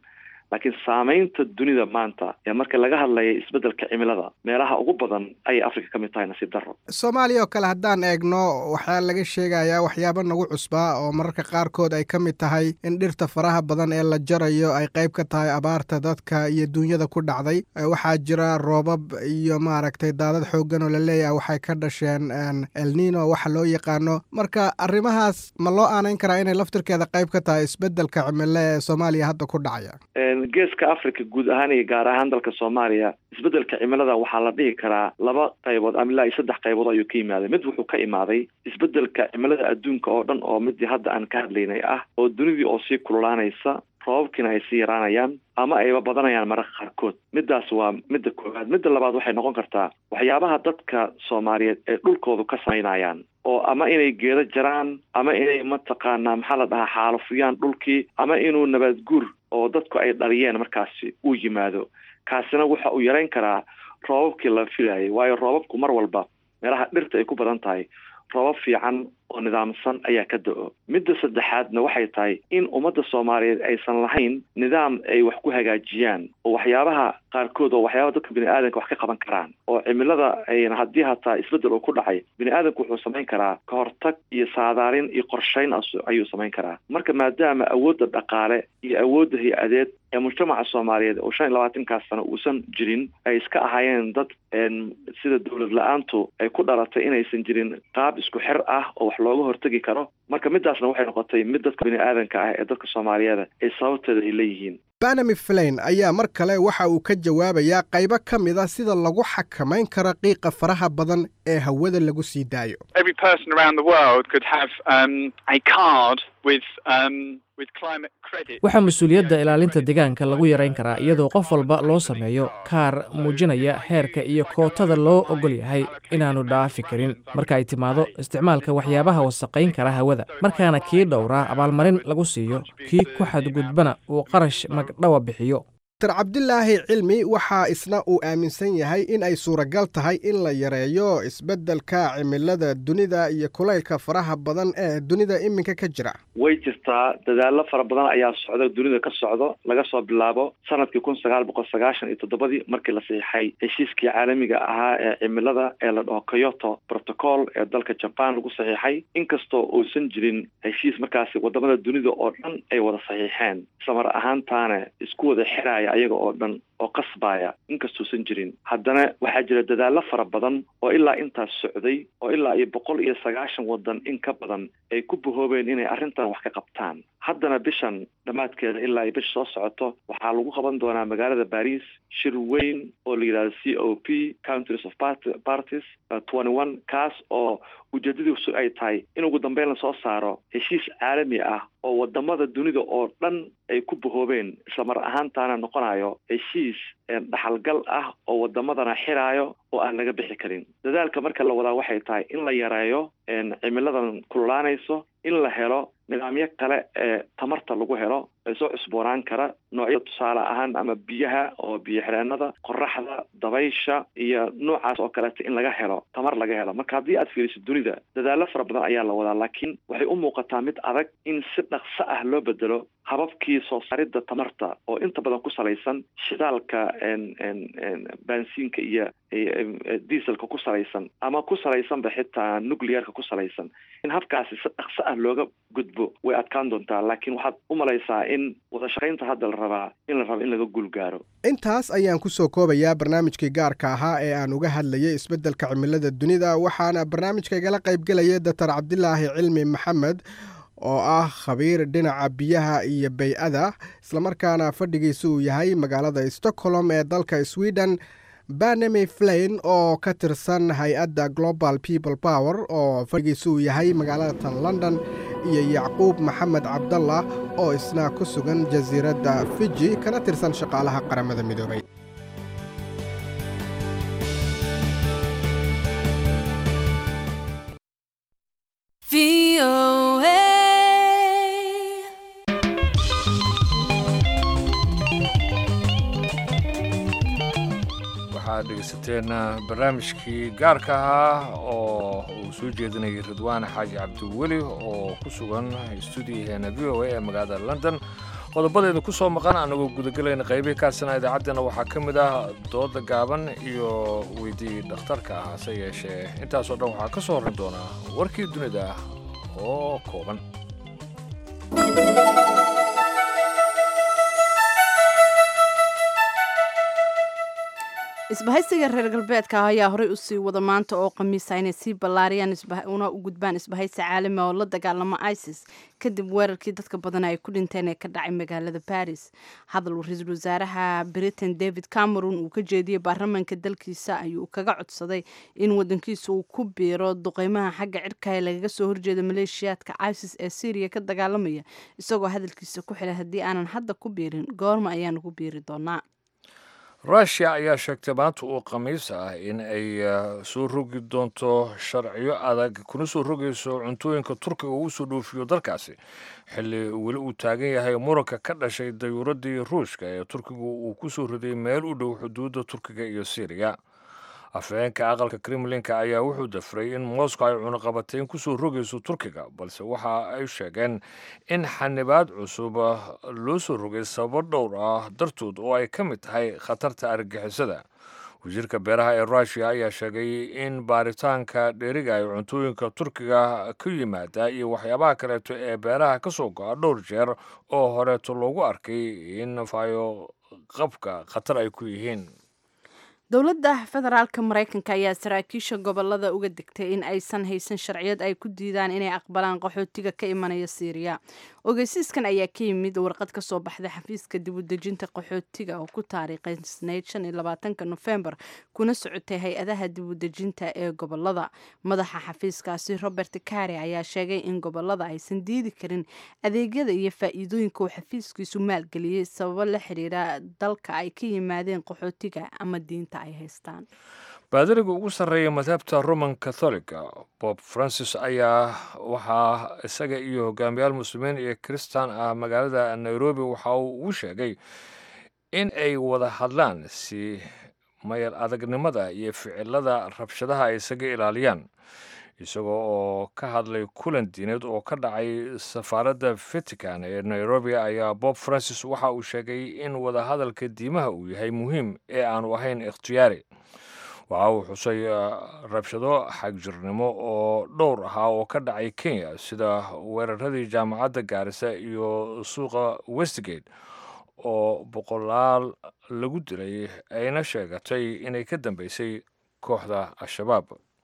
laakiin saameynta dunida maanta ee marka laga hadlaya isbeddelka cimilada meelaha ugu badan ayay africa ka mid tahay nasiib darro soomaaliya oo kale haddaan eegno waxaa laga sheegayaa waxyaabo nagu cusbaa oo mararka qaarkood ay ka mid tahay in dhirta faraha badan ee la jarayo ay qayb ka tahay abaarta dadka iyo duunyada ku dhacday waxaa jira roobab iyo maaragtay daadad xooggan oo la leeyahay waxay ka dhasheen elnino waxa loo yaqaano marka arrimahaas ma loo aanayn karaa inay laftirkeeda qayb ka tahay isbeddelka cimilo ee soomaaliya hadda ku dhacaya geeska africa guud ahaan iyo gaar ahaan dalka soomaaliya isbeddelka cimilada waxaa la dhihi karaa laba qaybood ama ilaa iyo saddex qaybood ayuu ka yimaaday mid wuxuu ka imaaday isbeddelka cimilada adduunka oo dhan oo midii hadda aan ka hadlaynay ah oo dunidii oo sii kululaanaysa roobabkiina ay sii yaraanayaan ama ayba badanayaan mararka qaarkood middaas waa midda koowaad midda labaad waxay noqon kartaa waxyaabaha dadka soomaaliyeed ee dhulkoodu ka samaynayaan oo ama inay geedo jaraan ama inay mataqaanaa maxaa la dhahaa xaalufiyaan dhulkii ama inuu nabaad guur oo dadku ay dhaliyeen markaasi uu yimaado kaasina waxa uu yarayn karaa roobabkii la filayay waayo roobabku mar walba meelaha dhirta ay ku badan tahay roobab fiican oo nidaamsan ayaa ka da-o midda saddexaadna waxay tahay in ummadda soomaaliyeed aysan lahayn nidaam ay wax ku hagaajiyaan oo waxyaabaha qaarkood oo waxyaaba dadka bini aadanka wax ka qaban karaan oo cimilada ayna haddii hataa isbeddel uu ku dhacay bini aadanku wuxuu samayn karaa ka hortag iyo saadaalin iyo qorshayn ayuu samayn karaa marka maadaama awoodda dhaqaale iyo awoodda hay-adeed ee mujtamaca soomaaliyeed oo shan iyo labaatankaas sano uusan jirin ay iska ahaayeen dad sida dowlad la-aantu ay ku dhalatay inaysan jirin qaab isku xir ah oo wax looga hortegi karo marka midaasna waxay noqotay mid dadka bini aadanka ah ee dadka soomaaliyeed ay sababteeda ay leeyihiin banami flain ayaa mar kale waxa uu ka jawaabayaa qaybo ka mid a sida lagu xakamayn karo qiiqa faraha badan ee hawada lagu sii daayo waxaa mas-uuliyadda ilaalinta deegaanka lagu yarayn karaa iyadoo qof walba loo sameeyo kaar muujinaya heerka iyo kootada loo ogol yahay inaannu dhaafi karin marka ay timaado isticmaalka waxyaabaha wasaqayn kara hawada markaana kii dhowraa abaalmarin lagu siiyo kii ku xadgudbana uu qarash magdhawa bixiyo dr cabdilaahi cilmi waxaa isna uu aaminsan yahay in ay suuragal tahay in la yareeyo isbeddelka cimilada dunida iyo kulaylka faraha badan ee dunida iminka ka jira way jirtaa dadaallo fara badan ayaa socda dunida ka socdo laga soo bilaabo sanadkii kun sagaal boqol sagaashan iyo toddobadii markii la saxiixay heshiiskii caalamiga ahaa ee cimilada ee la dhaho kyoto protocol ee dalka jaban lagu saxiixay inkastoo uusan jirin heshiis markaasi wadamada dunida oo dhan ay wada saxiixeen islamar ahaantaana isku wada xiraya ayaga oo dhan oo qasbaya inkastuusan jirin haddana waxaa jira dadaallo fara badan oo ilaa intaas socday oo ilaa iyo boqol iyo sagaashan wadan in ka badan ay ku bahoobeen inay arrintan wax ka qabtaan haddana bishan dhammaadkeeda ilaa iyo bisha soo socoto waxaa lagu qaban doonaa magaalada baris shir weyn oo la yidhahdo c o p countries of parties twenty one kaas oo ujeedadiisu ay tahay in ugu dambeyn lasoo saaro heshiis caalami ah oo wadamada dunida oo dhan ay ku bahoobeen islamar ahaantaana noqonayo heshiis dhaxalgal ah oo wadamadana xiraayo oo aan laga bixi karin dadaalka marka la wadaa waxay tahay in la yareeyo cimiladan kululaanayso in la helo nidaamyo kale ee tamarta lagu helo ee soo cusboonaan kara noocyo tusaale ahaan ama biyaha oo biyo xireenada qoraxda dabaysha iyo noocaas oo kaleeta in laga helo tamar laga helo marka haddii aad fiiriso dunida dadaallo fara badan ayaa la wadaa laakiin waxay u muuqataa mid adag in si dhaqso ah loo bedelo hababkii soo saaridda tamarta oo inta badan ku salaysan shidaalka baansiinka iyo dieselka ku salaysan ama ku salaysanba xitaa nuclearka ku salaysan in habkaasi si dhaqso ah looga gudbo way adkaan doontaa laakiin waxaad u malaysaa in wada shaqaynta hadda la rabaa in la rabo in laga guulgaaro intaas ayaan ku soo koobayaa barnaamijkii gaarka ahaa ee aan uga hadlayay isbeddelka cimilada dunida waxaana barnaamijka igala qaybgelaya doctor cabdilaahi cilmi maxamed oo ah khabiir dhinaca biyaha iyo bay-ada islamarkaana fadhigiisa uu yahay magaalada stockholm ee dalka sweden banami flain oo ka tirsan hay-adda global people power oo fadhigiisa uu yahay magaalada tan london iyo yacquub maxamed cabdallah oo isna ku sugan jasiiradda fiji kana tirsan shaqaalaha qaramada midoobay waxaad dhegeysateen barnaamijkii gaarka ahaa oo uu soo jeedinayay ridwaan xaaji cabdiweli oo ku sugan stuudiyaheena v o a ee magaalada london qodobadeeda ku soo maqan anagoo gudagelayna qaybihii kaasina idaacaddeenna waxaa ka mid ah dooda gaaban iyo weydii dhakhtarka ah hase yeeshee intaasoo dhan waxaa ka soo horrin doonaa warkii dunida oo kooban isbahaysiga reer galbeedka ayaa horey usii wada maanta oo khamiisa inay sii ballaariyaan una u gudbaan isbahaysi caalami oo la dagaalamo isis kadib weerarkii dadka badan ay ku dhinteen ee ka dhacay magaalada baris hadal ra-iisul wasaaraha britain david cameron uu ka jeediyey baarlamaanka dalkiisa ayuu kaga codsaday in wadankiisa uu ku biiro duqeymaha xagga cirka ee lagaga soo horjeeda maleeshiyaadka isis ee syriya ka dagaalamaya isagoo hadalkiisa ku xilay haddii aanan hadda ku biirin goorma ayaanu ku biiri doonaa rushia ayaa sheegtay maanta uu khamiis ah in ay soo rogi doonto sharciyo adag kuna soo rogayso cuntooyinka turkiga uu soo dhoofiyo dalkaasi xilli weli uu taagan yahay muranka ka dhashay dayuuradii ruushka ee turkigu uu ku soo riday meel u dhow xuduudda turkiga iyo syriya afhayeenka aqalka kremlinka ayaa wuxuu dafray in moscow ay cunaqabateyn ku soo rogayso turkiga balse waxa ay sheegeen in xanibaad cusub loo soo rogay sababo dhowr ah dartood oo ay ka mid tahay khatarta argagixisada wasiirka beeraha ee rushia ayaa sheegay in baaritaanka dheeriga ay cuntooyinka turkiga ka yimaada iyo waxyaabaha kaleeto ee beeraha ka soo go-a dhowr jeer oo horeeto loogu arkay in fayo qabka khatar ay ku yihiin dowladda federaalka maraykanka ayaa saraakiisha gobolada uga digtay in aysan haysan sharciyad ay ku diidaan inay aqbalaan qaxootiga ka imanaya siiriya ogeysiiskan ayaa ka yimid warqad ka soo baxday xafiiska dibudejinta qaxootiga oo ku taariikhaysnayd shan iyo labaatanka nofembar kuna socotay hay-adaha dibudejinta ee gobolada madaxa xafiiskaasi robert kare ayaa sheegay in gobolada aysan diidi karin adeegyada iyo faa-iidooyinka uu xafiiskiisu maalgeliyey sababo la xiriira dalka ay ka yimaadeen qaxootiga ama diinta ay haystaan baadariga ugu sarreeya madhabta roman catholica bob francis ayaa waxaa isaga iyo hogaamiyaal muslimiin iyo kristan ah magaalada nairobi waxa uu ugu sheegay in ay wada hadlaan si mayal adagnimada iyo ficilada rabshadaha ay isaga ilaaliyaan isagoo oo ka hadlay kulan diineed oo ka dhacay safaaradda vatican ee nairobi ayaa bob francis waxa uu sheegay in wadahadalka diimaha uu yahay muhiim ee aanu ahayn ikhtiyaari waxa uu xusay rabshado xagjirnimo oo dhowr ahaa oo ka dhacay kenya sida weeraradii jaamacadda gaarisa iyo suuqa westgate oo boqolaal lagu dilay ayna sheegatay inay ka dambeysay kooxda al-shabaab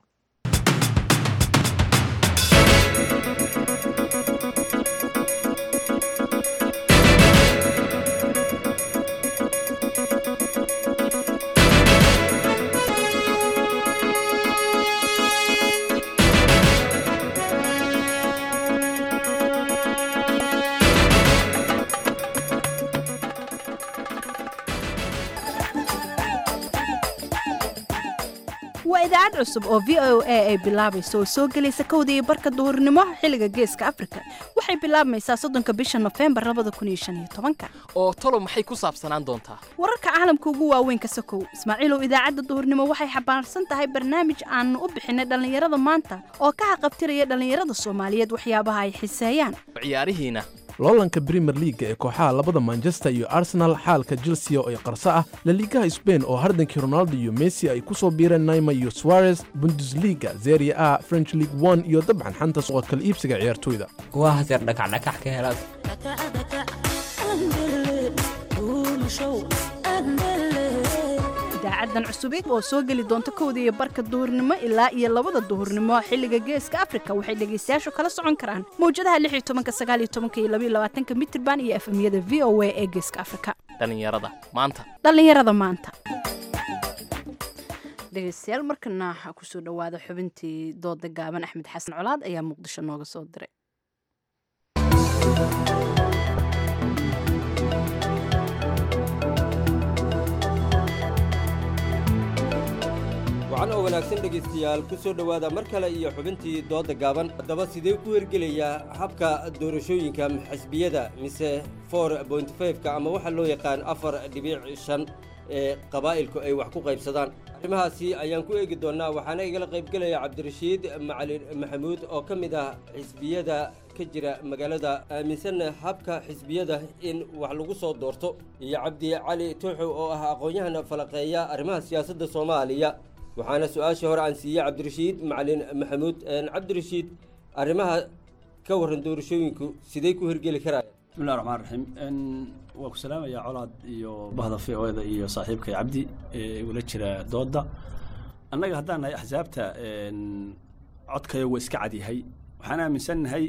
waa idaacad cusub oo v o a ay bilaabayso oo soo gelaysa kowda iyo barka duhurnimo xilliga geeska afrika waxay bilaabmaysaa soddonka bisha nofembar labada kun iyo shan iyo tobanka oo talo maxay ku saabsanaan doontaa wararka caalamka ugu waaweyn ka sokow ismaaciilow idaacadda duhurnimo waxay xambaarsan tahay barnaamij aanu u bixinay dhallinyarada maanta oo ka haqabtiraya dhallinyarada soomaaliyeed waxyaabaha ay xiseeyaan ciyaarihiina loolanka brimer leaga ee kooxaha labada manchester iyo arsenal xaalka chelsea oo ay qarso ah laliigaha sbain oo hardankii ronaldo iyo messi ay ku soo biireen naima iyo suarez bundesliga zeria a french league one iyo dabcan xanta suqa kala iibsiga ciyaartoyda kuwa haseer dhakacdhakax ka helaad idaacadan cusubeed oo soo geli doonta kowda iyo barka duhurnimo ilaa iyo labada duhurnimo xilliga geeska afrika waxay dhegaystayaashu kala socon karaan mawjadaha lix iyo tobanka sagaal iyo tobanka iyo labaiyo labaatanka mitirban iyo efemyada v o a ee geeska afrika dhallinyarada maanta dhallinyarada maanta dhegaystayaal markana waxaa kusoo dhowaada xubintii dooda gaaban axmed xasan colaad ayaa muqdisho nooga soo diray wacan oo wanaagsan dhegaystayaal ku soo dhowaada mar kale iyo xubintii doodda gaaban haddaba sidee ku hergelayaa habka doorashooyinka xisbiyada mise for point fiveka ama waxaa loo yaqaan afar dhibiic shan ee qabaa'ilku ay wax ku qaybsadaan arrimahaasi ayaan ku eegi doonnaa waxaana igala qaybgelaya cabdirashiid macalin maxamuud oo ka mid ah xisbiyada ka jira magaalada aaminsanna habka xisbiyada in wax lagu soo doorto iyo cabdi cali tuuxow oo ah aqoon-yahana falaqeeya arrimaha siyaasadda soomaaliya waxaana su-aashii hore aan siiyey cabdirashiid macalin maxamuud cabdirashiid arrimaha ka warran doorashooyinku sidey ku hirgeli karaya bismillahi raxmaan raxiim waa ku salaamayaa colaad iyo bahda v o da iyo saaxiibkay cabdi ee igula jira dooda annaga haddaan nahay axsaabta codkayo waa iska cadyahay waxaan aaminsannahay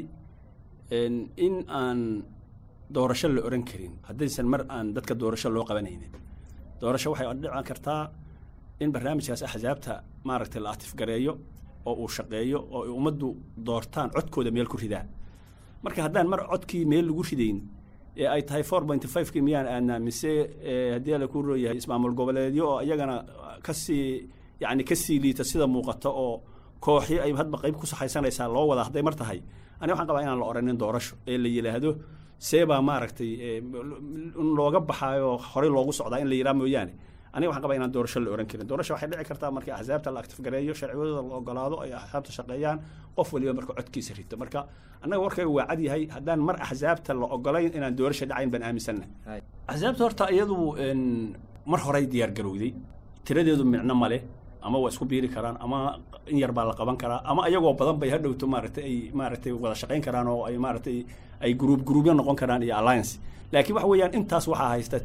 in aan doorasho la oran karin haddaysan mar aan dadka doorasho loo qabanaynin doorasho waxay dhici kartaa in barnaamijkaas axsaabta maaragtay la atifgareeyo oo uu shaqeeyo oo ay ummaddu doortaan codkooda meel ku ridaan marka haddaan mar codkii meel lagu ridayn ee ay tahay four point five kii miyaan aadnaa mise haddii la ku rooyahay ismaamul goboleedyo oo iyagana kasii yacni kasii liita sida muuqata oo kooxyo ay hadba qayb ku saxaysanaysaa loo wada hadday mar tahay aniga waxaan qabaa inaan la oranin doorasho ee la yidhaahdo seebaa maaragtay in looga baxaayo horey loogu socdaa in la yidhaha mooyaane aniga waxaan qabaa inaan doorasho la oran karin doorasho waxay dhici kartaa markii axsaabta la aktifgareeyo sharciyadooda la ogolaado ay axsaabta shaqeeyaan qof waliba marka codkiisa rito marka annaga warkayga waa cad yahay haddaan mar axsaabta la ogolayn inaan doorasho dhacayn baan aaminsanna axsaabta horta iyadu mar horey diyaar garowday tiradeedu micno male ama waa isku biiri karaan ama in yar baa la qaban karaa ama ayagoo badan bay hadhowto maaragtay ay maaragtay wada shaqayn karaan oo ay maaragtay ay gruub gruubyo noqon karaan iyo alliance laakiin waxa weeyaan intaas waxaa haysta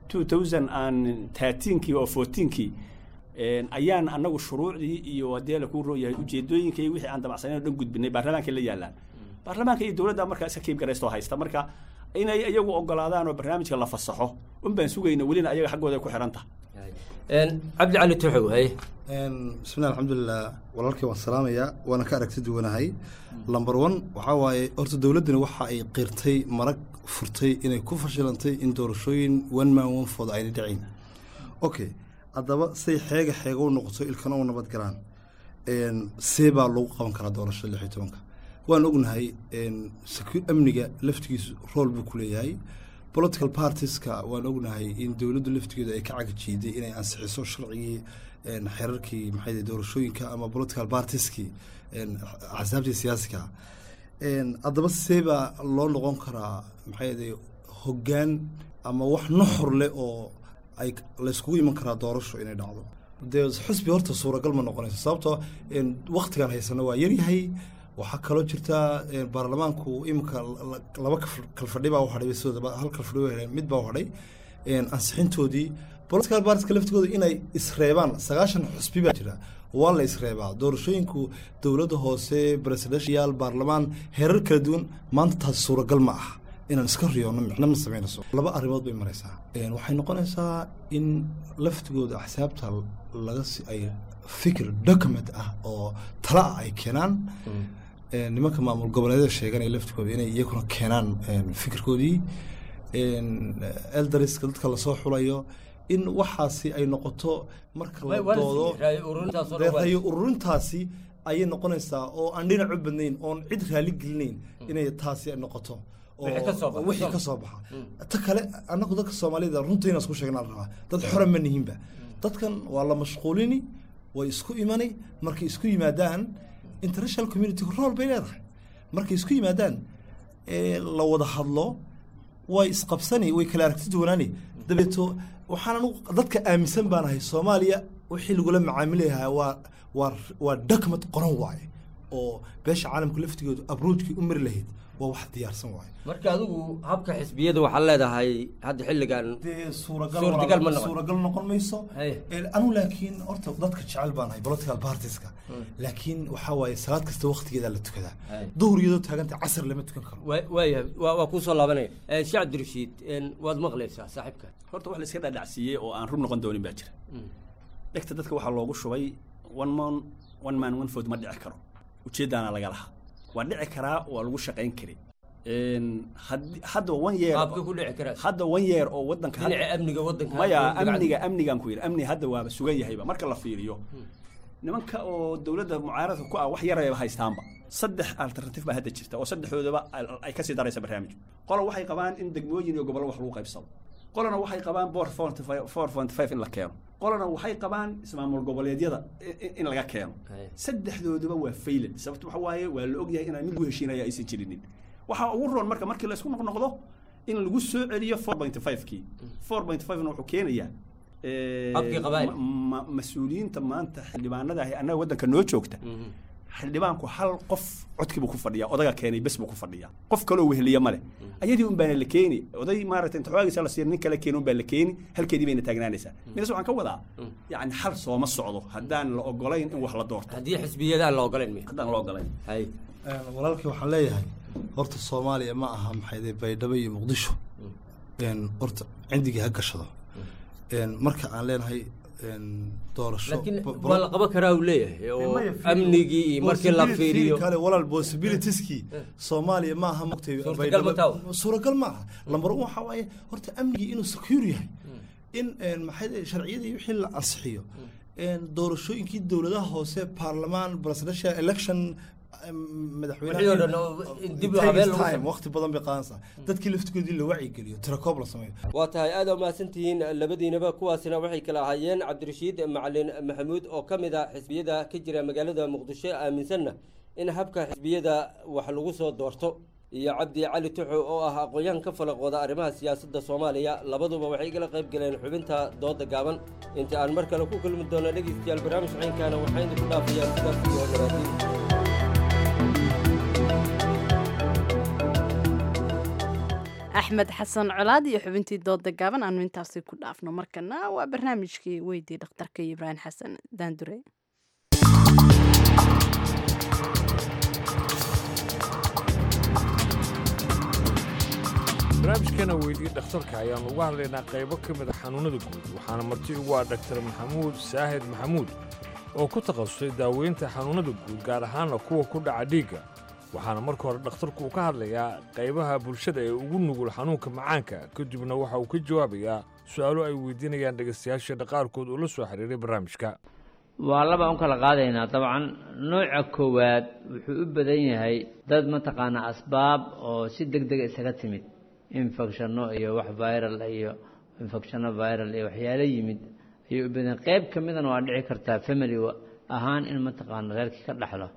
2013kii oo 14kii ayaan annagu shuruucdii iyo haddii la kuu rooyahay ujeedooyinkii wixii aan damacsaneyn oo dhan gudbinay baarlamaanka la yaalaan baarlamaanka iyo dowladda markaa iska kiib garaystoo haysta marka inay iyagu ogolaadaan oo barnaamijka la fasaxo un baan sugayna welina ayaga xaggooda ku xihan tahay cabdi cali tuxow haye bismillahi alxamdulilah walaalkii waan salaamayaa waana ka aragti duwanahay lamber one waxaa waaye horta dowladdani waxa ay qirtay marag furtay inay ku fashilantay in doorashooyin one man one food ayna dhicin okay haddaba say xeega xeega u noqoto ilkana u nabad galaan see baa lagu qaban karaa doorashada lix iyo tobanka waan ognahay amniga laftigiisu rool buu ku leeyahay political partieska waan ognahay in dowladdu laftigeedu ay ka cagajiiday inay ansixiso sharcigii xerarkii maxay doorashooyinka ama political partieskii axsaabtii siyaasiga haddaba see baa loo noqon karaa maxay hoggaan ama wax nuxur leh oo ay layskugu iman karaa doorasho inay dhacdo dee xusbi horta suuragal ma noqonayso sababtoo waktigan haysano waa yaryahay waxaa kaloo jirta baarlamaanku iminka laba kalfadhi baa u hadhay sidooda hal kalfadhi u hadhay mid baa u hadhay ansixintoodii political partiska laftigooda inay isreebaan sagaashan xusbi baa jira waa la isreebaa doorashooyinku dowladda hoose presidential baarlamaan heerar kala duwan maanta taasi suuragal ma ah inaan iska riyoono micno ma samaynayso laba arrimood bay maraysaa waxay noqonaysaa in laftigooda axsaabta laga ay fikir document ah oo tala ah ay keenaan nimanka maamul goboleedyada sheeganaya laftigooda inay iyaguna keenaan fikirkoodii eldariska dadka lasoo xulayo in waxaasi ay noqoto marka la doodo rayo ururintaasi ayay noqonaysaa oo aan dhinac u badnayn oon cid raali gelinayn inay taasi ay noqoto wixii ka soo baxa ta kale annagu dadka soomaalida runta inaan isku sheegnaa la rabaa dad xora ma nihinba dadkan waa la mashquulini way isku imani markay isku yimaadaan international community rool bay leedahay markay isku yimaadaan la wada hadlo way isqabsani way kala aragti duwanaani dabeeto waxaan anugu dadka aaminsan baan ahay soomaaliya wixii lagula macaamilayahaa waa waa waa document qoran waaye oo beesha caalamka laftigoodu abroojkii u mari lahayd waa wax diyaarsan waaye marka adigu habka xisbiyada waxaad leedahay hadda xilligan suuragal suuragal noqon mayso anu laakiin horta dadka jecel baan ahay political partieska laakiin waxaa waaye salaad kasta waktigeeda la tukadaa duhur iyadoo taaganta casar lama tukan karo waayahay waa kuu soo laabanaya sheekh cabdirashiid waad maqlaysaa saaxiibka horta wax la iska dhadhacsiiyey oo aan run noqon doonin baa jira dhegta dadka waxaa loogu shubay one man one man one food ma dhici karo ujeeddaana laga lahaa waa dhici karaa waa lagu shaqayn kari hadda one year hadda one year oo wadanka dhinaca amniga wadanka maya amniga amnigan ku yidhi amni hadda waaba sugan yahayba marka la fiiriyo nimanka oo dowladda mucaaradka ku ah wax yarayba haystaanba saddex alternative baa hadda jirta oo saddexdoodaba ay kasii daraysa barnaamijku qolo waxay qabaan in degmooyin iyo gobollo wax lagu qaybsado qolana waxay qabaan boor four forty five in la keeno qolana waxay qabaan ismaamul goboleedyada i- i- in laga keeno saddexdooduba waa faylan sababto waxa waaye waa la ogyahay inaan mid u heshiinaya aysan jirinin waxaa ugu roon marka markii la isku noqnoqdo in lagu soo celiyo four point five kii four point five na wuxuu keenayaa eh, Habkii qabaa'il. ma- ma- mas-uuliyiinta maanta xildhibaanada ahi annaga waddanka noo joogta xildhibaanku hal qof codkiibuu ku fadhiyaa odaga keenay bes buu ku fadhiyaa qof kaloo weheliya male ayadii un baana la keeni oday maaragtay inta xoogagiisa la siiya nin kale keeni un baa la keeni halkeedii bayna taagnaanaysaa midas waxaan ka wadaa yacni hal sooma socdo haddaan la ogolayn in wax la doorto haddii xisbiyadaan la ogolayn haddaan la ogolayn hay walaalkii waxaan leeyahay horta soomaaliya ma aha maxayde baydhabo iyo muqdisho een horta cindigii ha gashado een marka aan leenahay een doorasho laakiin ba- waa la qaban karaa uu leeyahay oo amnigii iyo markii la Possibility- fiiriyo kale walaal possibilitieski soomaaliya ma aha mugtay Suurtagal ma taha? suuragal ma aha lambar un waxaa waaye horta amnigii inuu secure yahay in een maxay dhahay sharciyadii wixii la ansixiyo een doorashooyinkii dowladaha hoose baarlamaan presidential election em, Wixii oo dhan oo in dib u habeen lagu sameeyo. waqti badan bay qaadanaysaa dadkii laftigoodii la wacyigeliyo tirakoob la sameeyo waa tahay aad aa mahadsantihiin labadiinaba kuwaasina waxay kala ahaayeen cabdirashiid macalin maxamuud oo ka mid ah xisbiyada ka jira magaalada muqdisho aaminsanna in habka xisbiyada wax lagu soo doorto iyo cabdi cali tuxo oo ah aqoon-yahan ka falaqooda arrimaha siyaasadda soomaaliya labaduba waxay igala qayb galeen xubinta dooda gaaban inta aan mar kale ku kulmi doono dhegeystayaal barnaamij caynkaana waxaan idinku dhaafayaan sidaas iyo nabaatiin axmed xasan colaad iyo xubintii dooda gaaban aanu intaasi ku dhaafno markana waa barnaamijkii weydii dhakhtarka iyo ibraahim xasan daandure barnaamijkeena weydii dhakhtarka ayaannu uga hadlaynaa qaybo ka mid a xanuunnada guud waxaana marti ugu ah dhaktar maxamuud saahid maxamuud oo ku takhasusay daaweynta xanuunnada guud gaar ahaanna kuwa ku dhaca dhiigga waxaana marka hore dhakhtarku uu ka hadlayaa qaybaha bulshada ee ugu nugul xanuunka macaanka kadibna waxa uu ka jawaabayaa su'aalo ay weydiinayaan dhegaystayaasha qaarkood oo la soo xiriiray barnaamijka waa laba un kala qaadaynaa dabcan nooca koowaad wuxuu u badan yahay dad mataqaanaa asbaab oo si deg dega isaga timid infectionno iyo wax viral iyo infectionno viral iyo waxyaalo yimid ayuu u badan qayb ka midana waa dhici kartaa family ahaan in mataqaana reerkii ka dhaxlo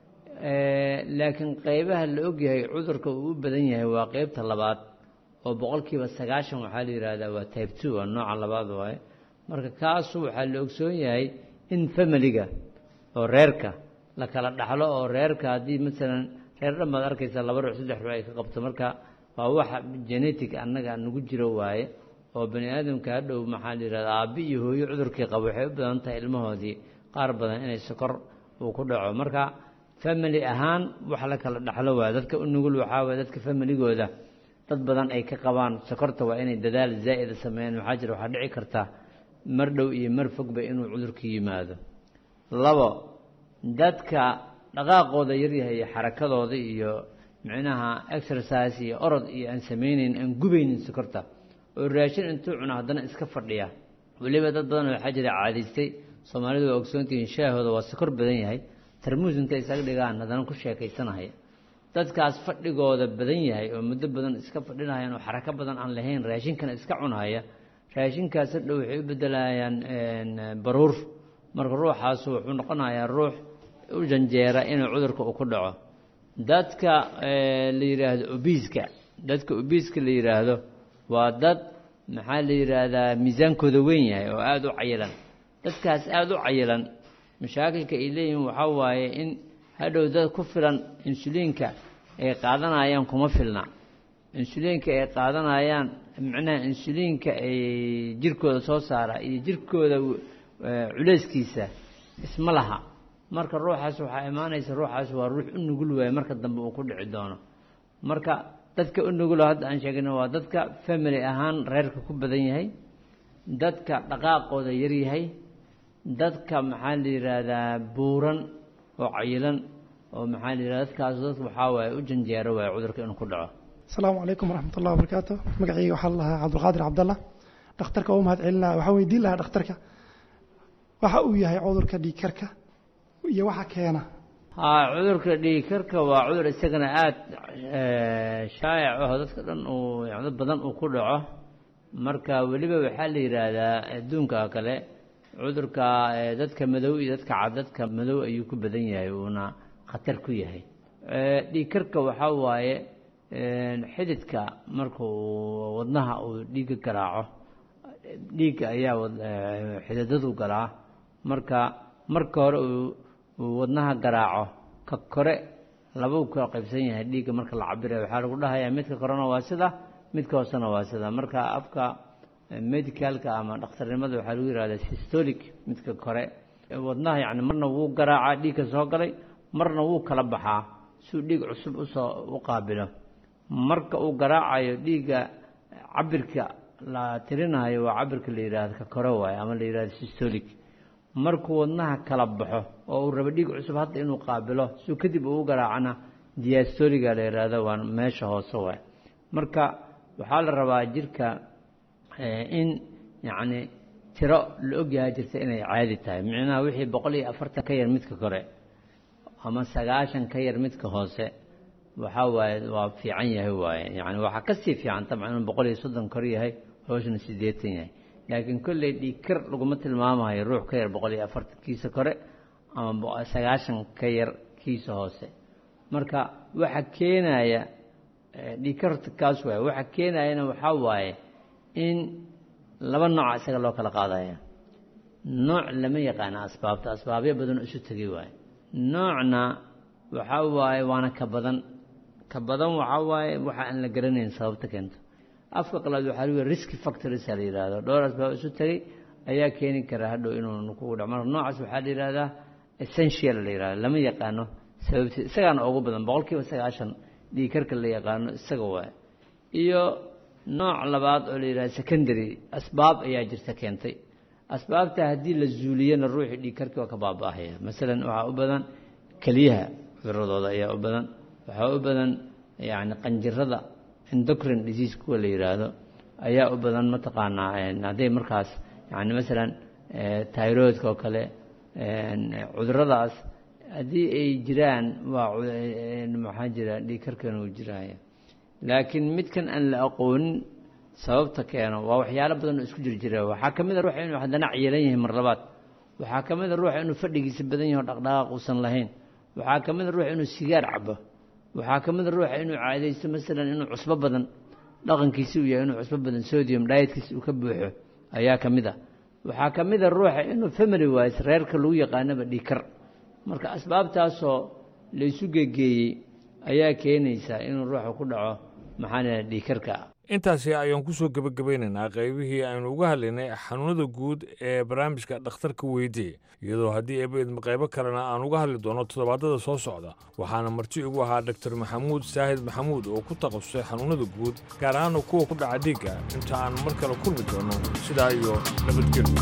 laakiin qaybaha la ogyahay cudurka uu u badan yahay waa qaybta labaad oo boqolkiiba sagaashan waxaa la yidhaahdaa waa type two waa nooca labaad waaye marka kaasu waxaa la ogsoon yahay in familiga oo reerka la kala dhaxlo oo reerka haddii masalan reer dhan baad arkaysa laba ruux saddex ruux ay ka qabto marka waa waxa genetic annaga nagu jiro waaye oo bani aadamka hadhow maxaa la yidhahda aabbi iyo hooyo cudurkii qabo waxay u badan tahay ilmahoodii qaar badan inay sokor uu ku dhaco marka family ahaan wax la kala dhaxlo waaye dadka u nugul waxaa waye dadka familigooda dad badan ay ka qabaan sokorta waa inay dadaal zaa'ida sameeyaan maxaa jira waxaa dhici karta mar dhow iyo mar fogba inuu cudurku yimaado labo dadka dhaqaaqooda yaryahay iyo xarakadooda iyo micnaha exercise iyo orod iyo aan samaynayn aan gubaynin sokorta oo raashin intuu cuno haddana iska fadhiya weliba dad badan waxaa jira caadaystay soomaalidu waa ogsoontihiin shaahooda waa sokor badan yahay tarmuus intay isaga dhigaan haddana ku sheekaysanaya dadkaas fadhigooda badan yahay oo muddo badan iska fadhinayaan oo xarako badan aan lahayn raashinkana iska cunhaya raashinkaas hadhow waxay u bedelayaan baruur marka ruuxaasu wuxuu noqonayaa ruux u janjeera inuu cudurka uu ku dhaco dadka la yidhaahdo obiiska dadka obiiska la yidhaahdo waa dad maxaa la yidhaahdaa miisaankooda weyn yahay oo aada u cayilan dadkaas aada u cayilan mashaakilka ay leeyihiin waxaa waaye in hadhow dad ku filan insuliinka ay qaadanayaan kuma filna insuliinka ay qaadanayaan macnaha insuliinka ay jirkooda soo saara iyo jirkooda culeyskiisa isma laha marka ruuxaas waxaa imaanaysa ruuxaas waa ruux u nugul waaye marka dambe uu ku dhici doono marka dadka u nugulo hadda aan sheegayno waa dadka family ahaan reerka ku badan yahay dadka dhaqaaqooda yaryahay dadka maxaa la yidhaahdaa buuran oo cayilan oo maxaa la yidhahda dadkaas dadka waxaa waaye u janjeero waaye cudurka inuu ku dhaco asalaamu calaykum waraxmat ullahi wabarakaatu magacayga waxaa la lahaa cabdulqaadir cabdalla dhakhtarka u mahad celinaa waxaan weydiin lahaa dhakhtarka waxa uu yahay cudurka dhiigkarka iyo waxa keena haa cudurka dhiigkarka waa cudur isagana aada shaayac aho dadka dhan uu dad badan uu ku dhaco marka weliba waxaa la yidhaahdaa adduunka oo kale cudurka eh, dadka madow iyo dadka cad dadka madow ayuu ku badan yahay uuna khatar ku yahay Eh, dhiigkarka waxaa waaye eh, xididka marka uu wadnaha uu dhiigga garaaco dhiigga ayaa wad- eh, xididadu galaa marka marka hore uu uu wadnaha garaaco ka kore laba uu kala qaybsan yahay dhiigga marka la cabirayo waxaa lagu dhahayaa midka korena waa sida midka hoosena waa sida marka afka eh, medicalka ama dhakhtarnimada waxaa lagu yihahdaa systolic midka kore Eh, wadnaha yacni marna wuu garaacaa dhiigka soo galay marna wuu kala baxaa suu dhiig cusub usoo u qaabilo marka uu garaacayo dhiigga cabirka la tirinayo waa cabirka la yidhaahdo ka kore waaye ama la yidhahdo systolic markuu wadnaha kala baxo oo uu rabo dhiig cusub hadda inuu qaabilo suu kadib uu u garaacana diastoliga la yidhaahdo waa meesha hoose waaye marka waxaa la rabaa jirka eh, in yacni tiro la ogyahay jirta inay caadi tahay micnaha wixii boqol iyo afartan ka yar midka kore ama sagaashan ka yar midka hoose waxaa waaye waa fiican yahay waaye yacni waxaa ka sii fiican tabcan inuu boqol iyo soddon kor yahay hoosna siddeetan yahay laakiin kolley dhiigkar laguma tilmaamayo ruux ka yar boqol iyo afartan kiisa kore ama bo- sagaashan ka yar kiisa hoose marka waxa keenaya eh, dhiigkarta kaas waaye waxa keenayana waxaa waaye in laba nooca isaga loo kala qaadaya nooc lama yaqaana asbaabta asbaabyo badan oo isu tegay waaye noocna waxaa waaye waana ka badan ka badan waxaa waaye waxa aan la garanayn sababta keento afka qalaad waxaa lagu risk factors la yidhaahdo dhowr asbaab isu tegay ayaa keeni kara hadhow inuu kugu dhaco marka noocaas waxaa la yidhahdaa essential la yidhahdo lama yaqaano sababti isagaana ugu badan boqolkiiba sagaashan dhiigkarka la yaqaano isaga waaye iyo nooc labaad oo la yidhahdo secondary asbaab ayaa jirta keentay asbaabta haddii la zuuliyana ruuxii dhiigkarkii waa ka baaba'ahaya masalan waxaa u badan keliyaha cuduradooda ayaa u badan waxaa u badan yacni qanjirada endocrine disease kuwa la yidhaahdo ayaa u badan mataqaanaa een, hadday markaas yacni masalan eh, thyroidka oo kale een, cuduradaas haddii ay jiraan waa cu- een, maxaa jira dhiigkarkana uu jiraya laakiin midkan aan la aqoonin sababta keeno waa waxyaalo badan oo isku jir jira waxaa ka mid a ruuxa inuu haddana ciyalan yahay mar labaad waxaa ka mid a ruuxa inuu fadhigiisa badan yahay oo dhaqdhaqaaq uusan lahayn waxaa ka mid a ruuxa inuu sigaar cabo waxaa ka mid a ruuxa inuu caadaysto masalan inuu cusbo badan dhaqankiisi uu yahay inuu cusbo badan sodium dietkiisa uu ka buuxo ayaa ka mid a waxaa ka mid a ruuxa inuu family wise reerka lagu yaqaanaba dhiikar marka asbaabtaasoo laysu gegeeyey ayaa keenaysa inuu ruuxa ku dhaco maxaa la yidhaha dhiikarka intaasi ayaan kusoo gebagabaynaynaa qaybihii aynu uga hadlaynay xanuunada guud ee barnaamijka dhakhtarka weydii iyadoo haddii eebaidma qaybo kalena aan uga hadli doono toddobaadada soo socda waxaana marti igu ahaa dr maxamuud saahid maxamuud oo ku takhasusay xanuunada guud gaar ahaana kuwa ku dhaca dhiigga inta aan mar kale kulmi doono sidaa iyo nabadgelyo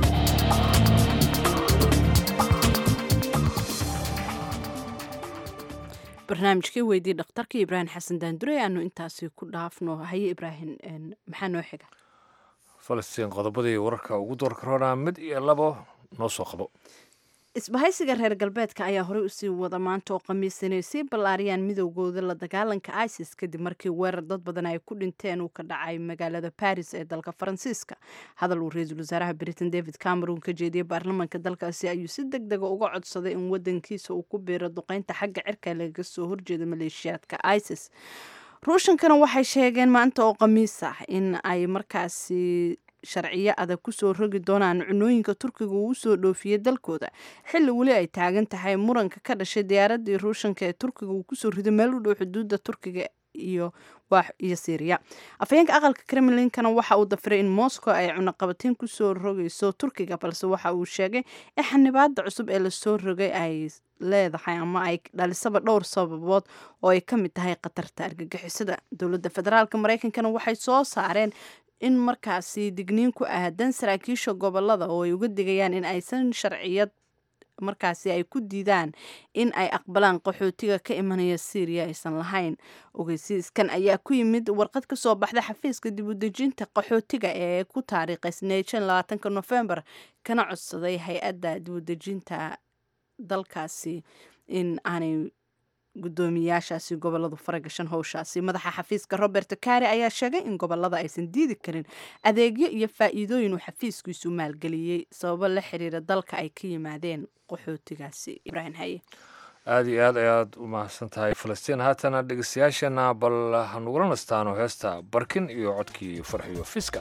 barnaamijkii weydii dhakhtarka ibraahim xasan daandure aanu intaasi ku dhaafno haye ibraahim een, maxaa noo xiga falastiin qodobadii wararka ugu door karoona mid iyo labo noo soo qabo isbahaysiga reer galbeedka ayaa horey usii wada maanta oo khamiis inay sii ballaariyaan midowgooda la dagaalanka isis kadib markii weerar dad badan ay ku dhinteen uu ka dhacay magaalada baris ee dalka faransiiska hadal uu ra-iisul wasaaraha britain david cameron ka jeediyey baarlamaanka dalkaasi ayuu si deg dega uga codsaday in wadankiisa uu ku biiro duqeynta xagga cirka lagaga soo horjeeda maleeshiyaadka isis ruushankana waxay sheegeen maanta oo khamiis ah in ay markaasi sharciyo adag kusoo rogi doonaan cunooyinka turkiga uu usoo dhoofiyey dalkooda xilli weli ay taagan tahay muranka ka dhashay diyaaradii ruushanka ee turkiga uu kusoo riday meel u dhow xuduudda turkiga iyo iyo syriya afhayeenka aqalka kremlinkana waxa uu dafiray in moscow ay cunaqabateyn kusoo rogayso turkiga balse waxa uu sheegay in xanibaada cusub ee lasoo rogay ay leedahay ama ay dhalisaba dhowr sababood oo ay ka mid tahay khatarta argagixisada dowladda federaalk mareykankana waxay soo saareen in markaasi digniin ku aadan saraakiisha gobolada oo ay uga digayaan in aysan sharciyad markaasi ay ku diidaan in ay aqbalaan qaxootiga ka imanaya syriya aysan lahayn ogeysiiskan ayaa ku yimid warqad ka soo baxda xafiiska dib u dejinta qaxootiga ee ku taariikhaysneyd shan labaatanka nofembar kana codsaday hay-adda dib u dejinta dalkaasi in aanay gudoomiyaashaasi goboladu faragashan howshaasi madaxa xafiiska robert kare ayaa sheegay in gobolada aysan diidi karin adeegyo iyo faa'iidooyin uu xafiiskiisu maalgeliyey sababo la xiriira dalka ay ka yimaadeen qaxootigaasi ibraahim haye aada iyo aad ayaad u mahadsan tahay falastiin haatana dhegeystayaashana bal hanugula nastaano heesta barkin iyo codkii farxiyo fiska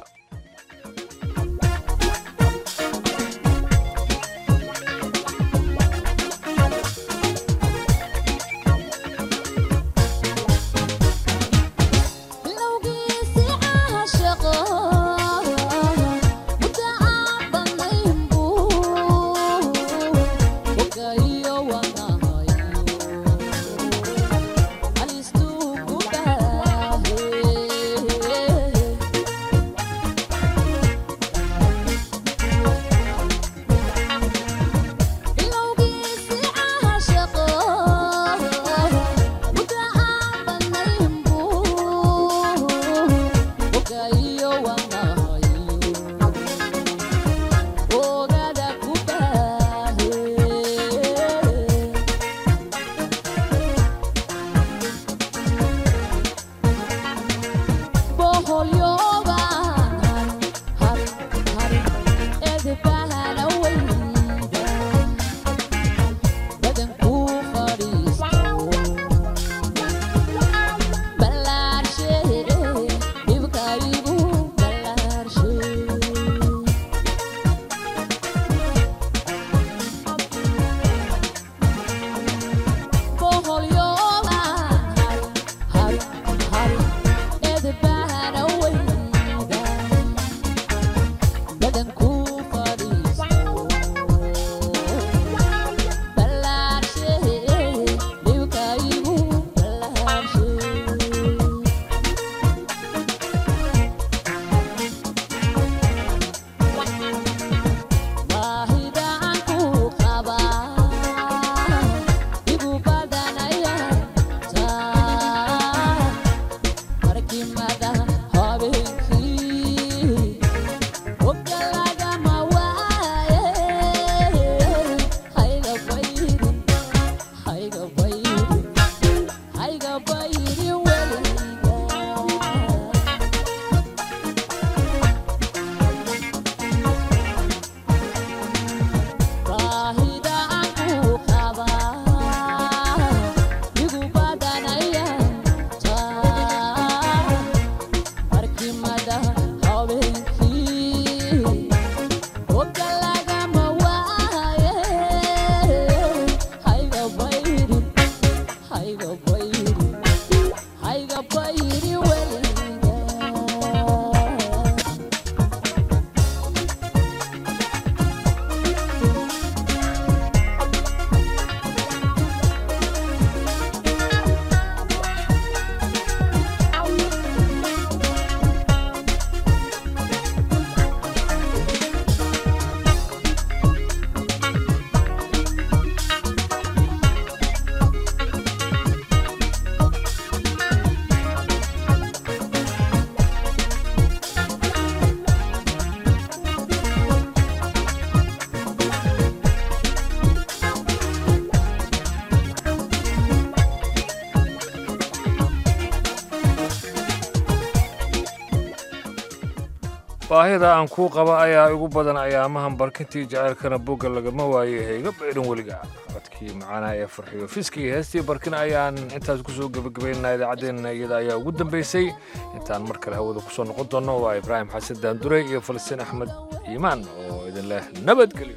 baahida aan kuu qaba ayaa igu badan ayaamahan barkintii jaceylkana bogga lagama waayo hayga baydhan weliga codkii macaanaha ee farxiyo fiskii heestii barkin ayaan intaas kusoo gebagabaynaa idaacaddeenna iyada ayaa ugu dambaysay intaan mar kale hawada kusoo noqon doonno waa ibraahim xasan daanduray iyo falastiin axmed iimaan oo idin leh nabadgelyo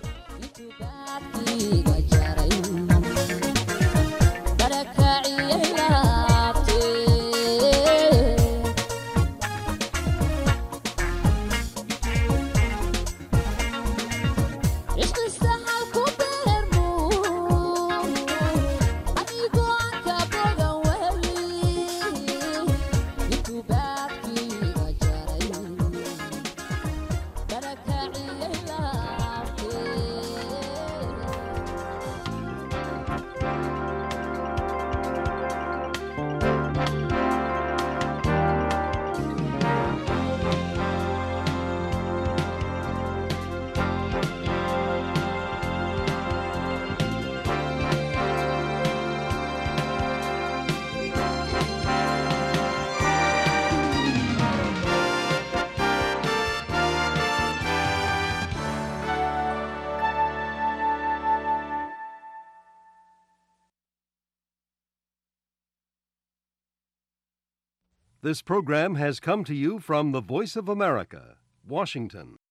Thank you. This program has come to you from the Voice of America, Washington.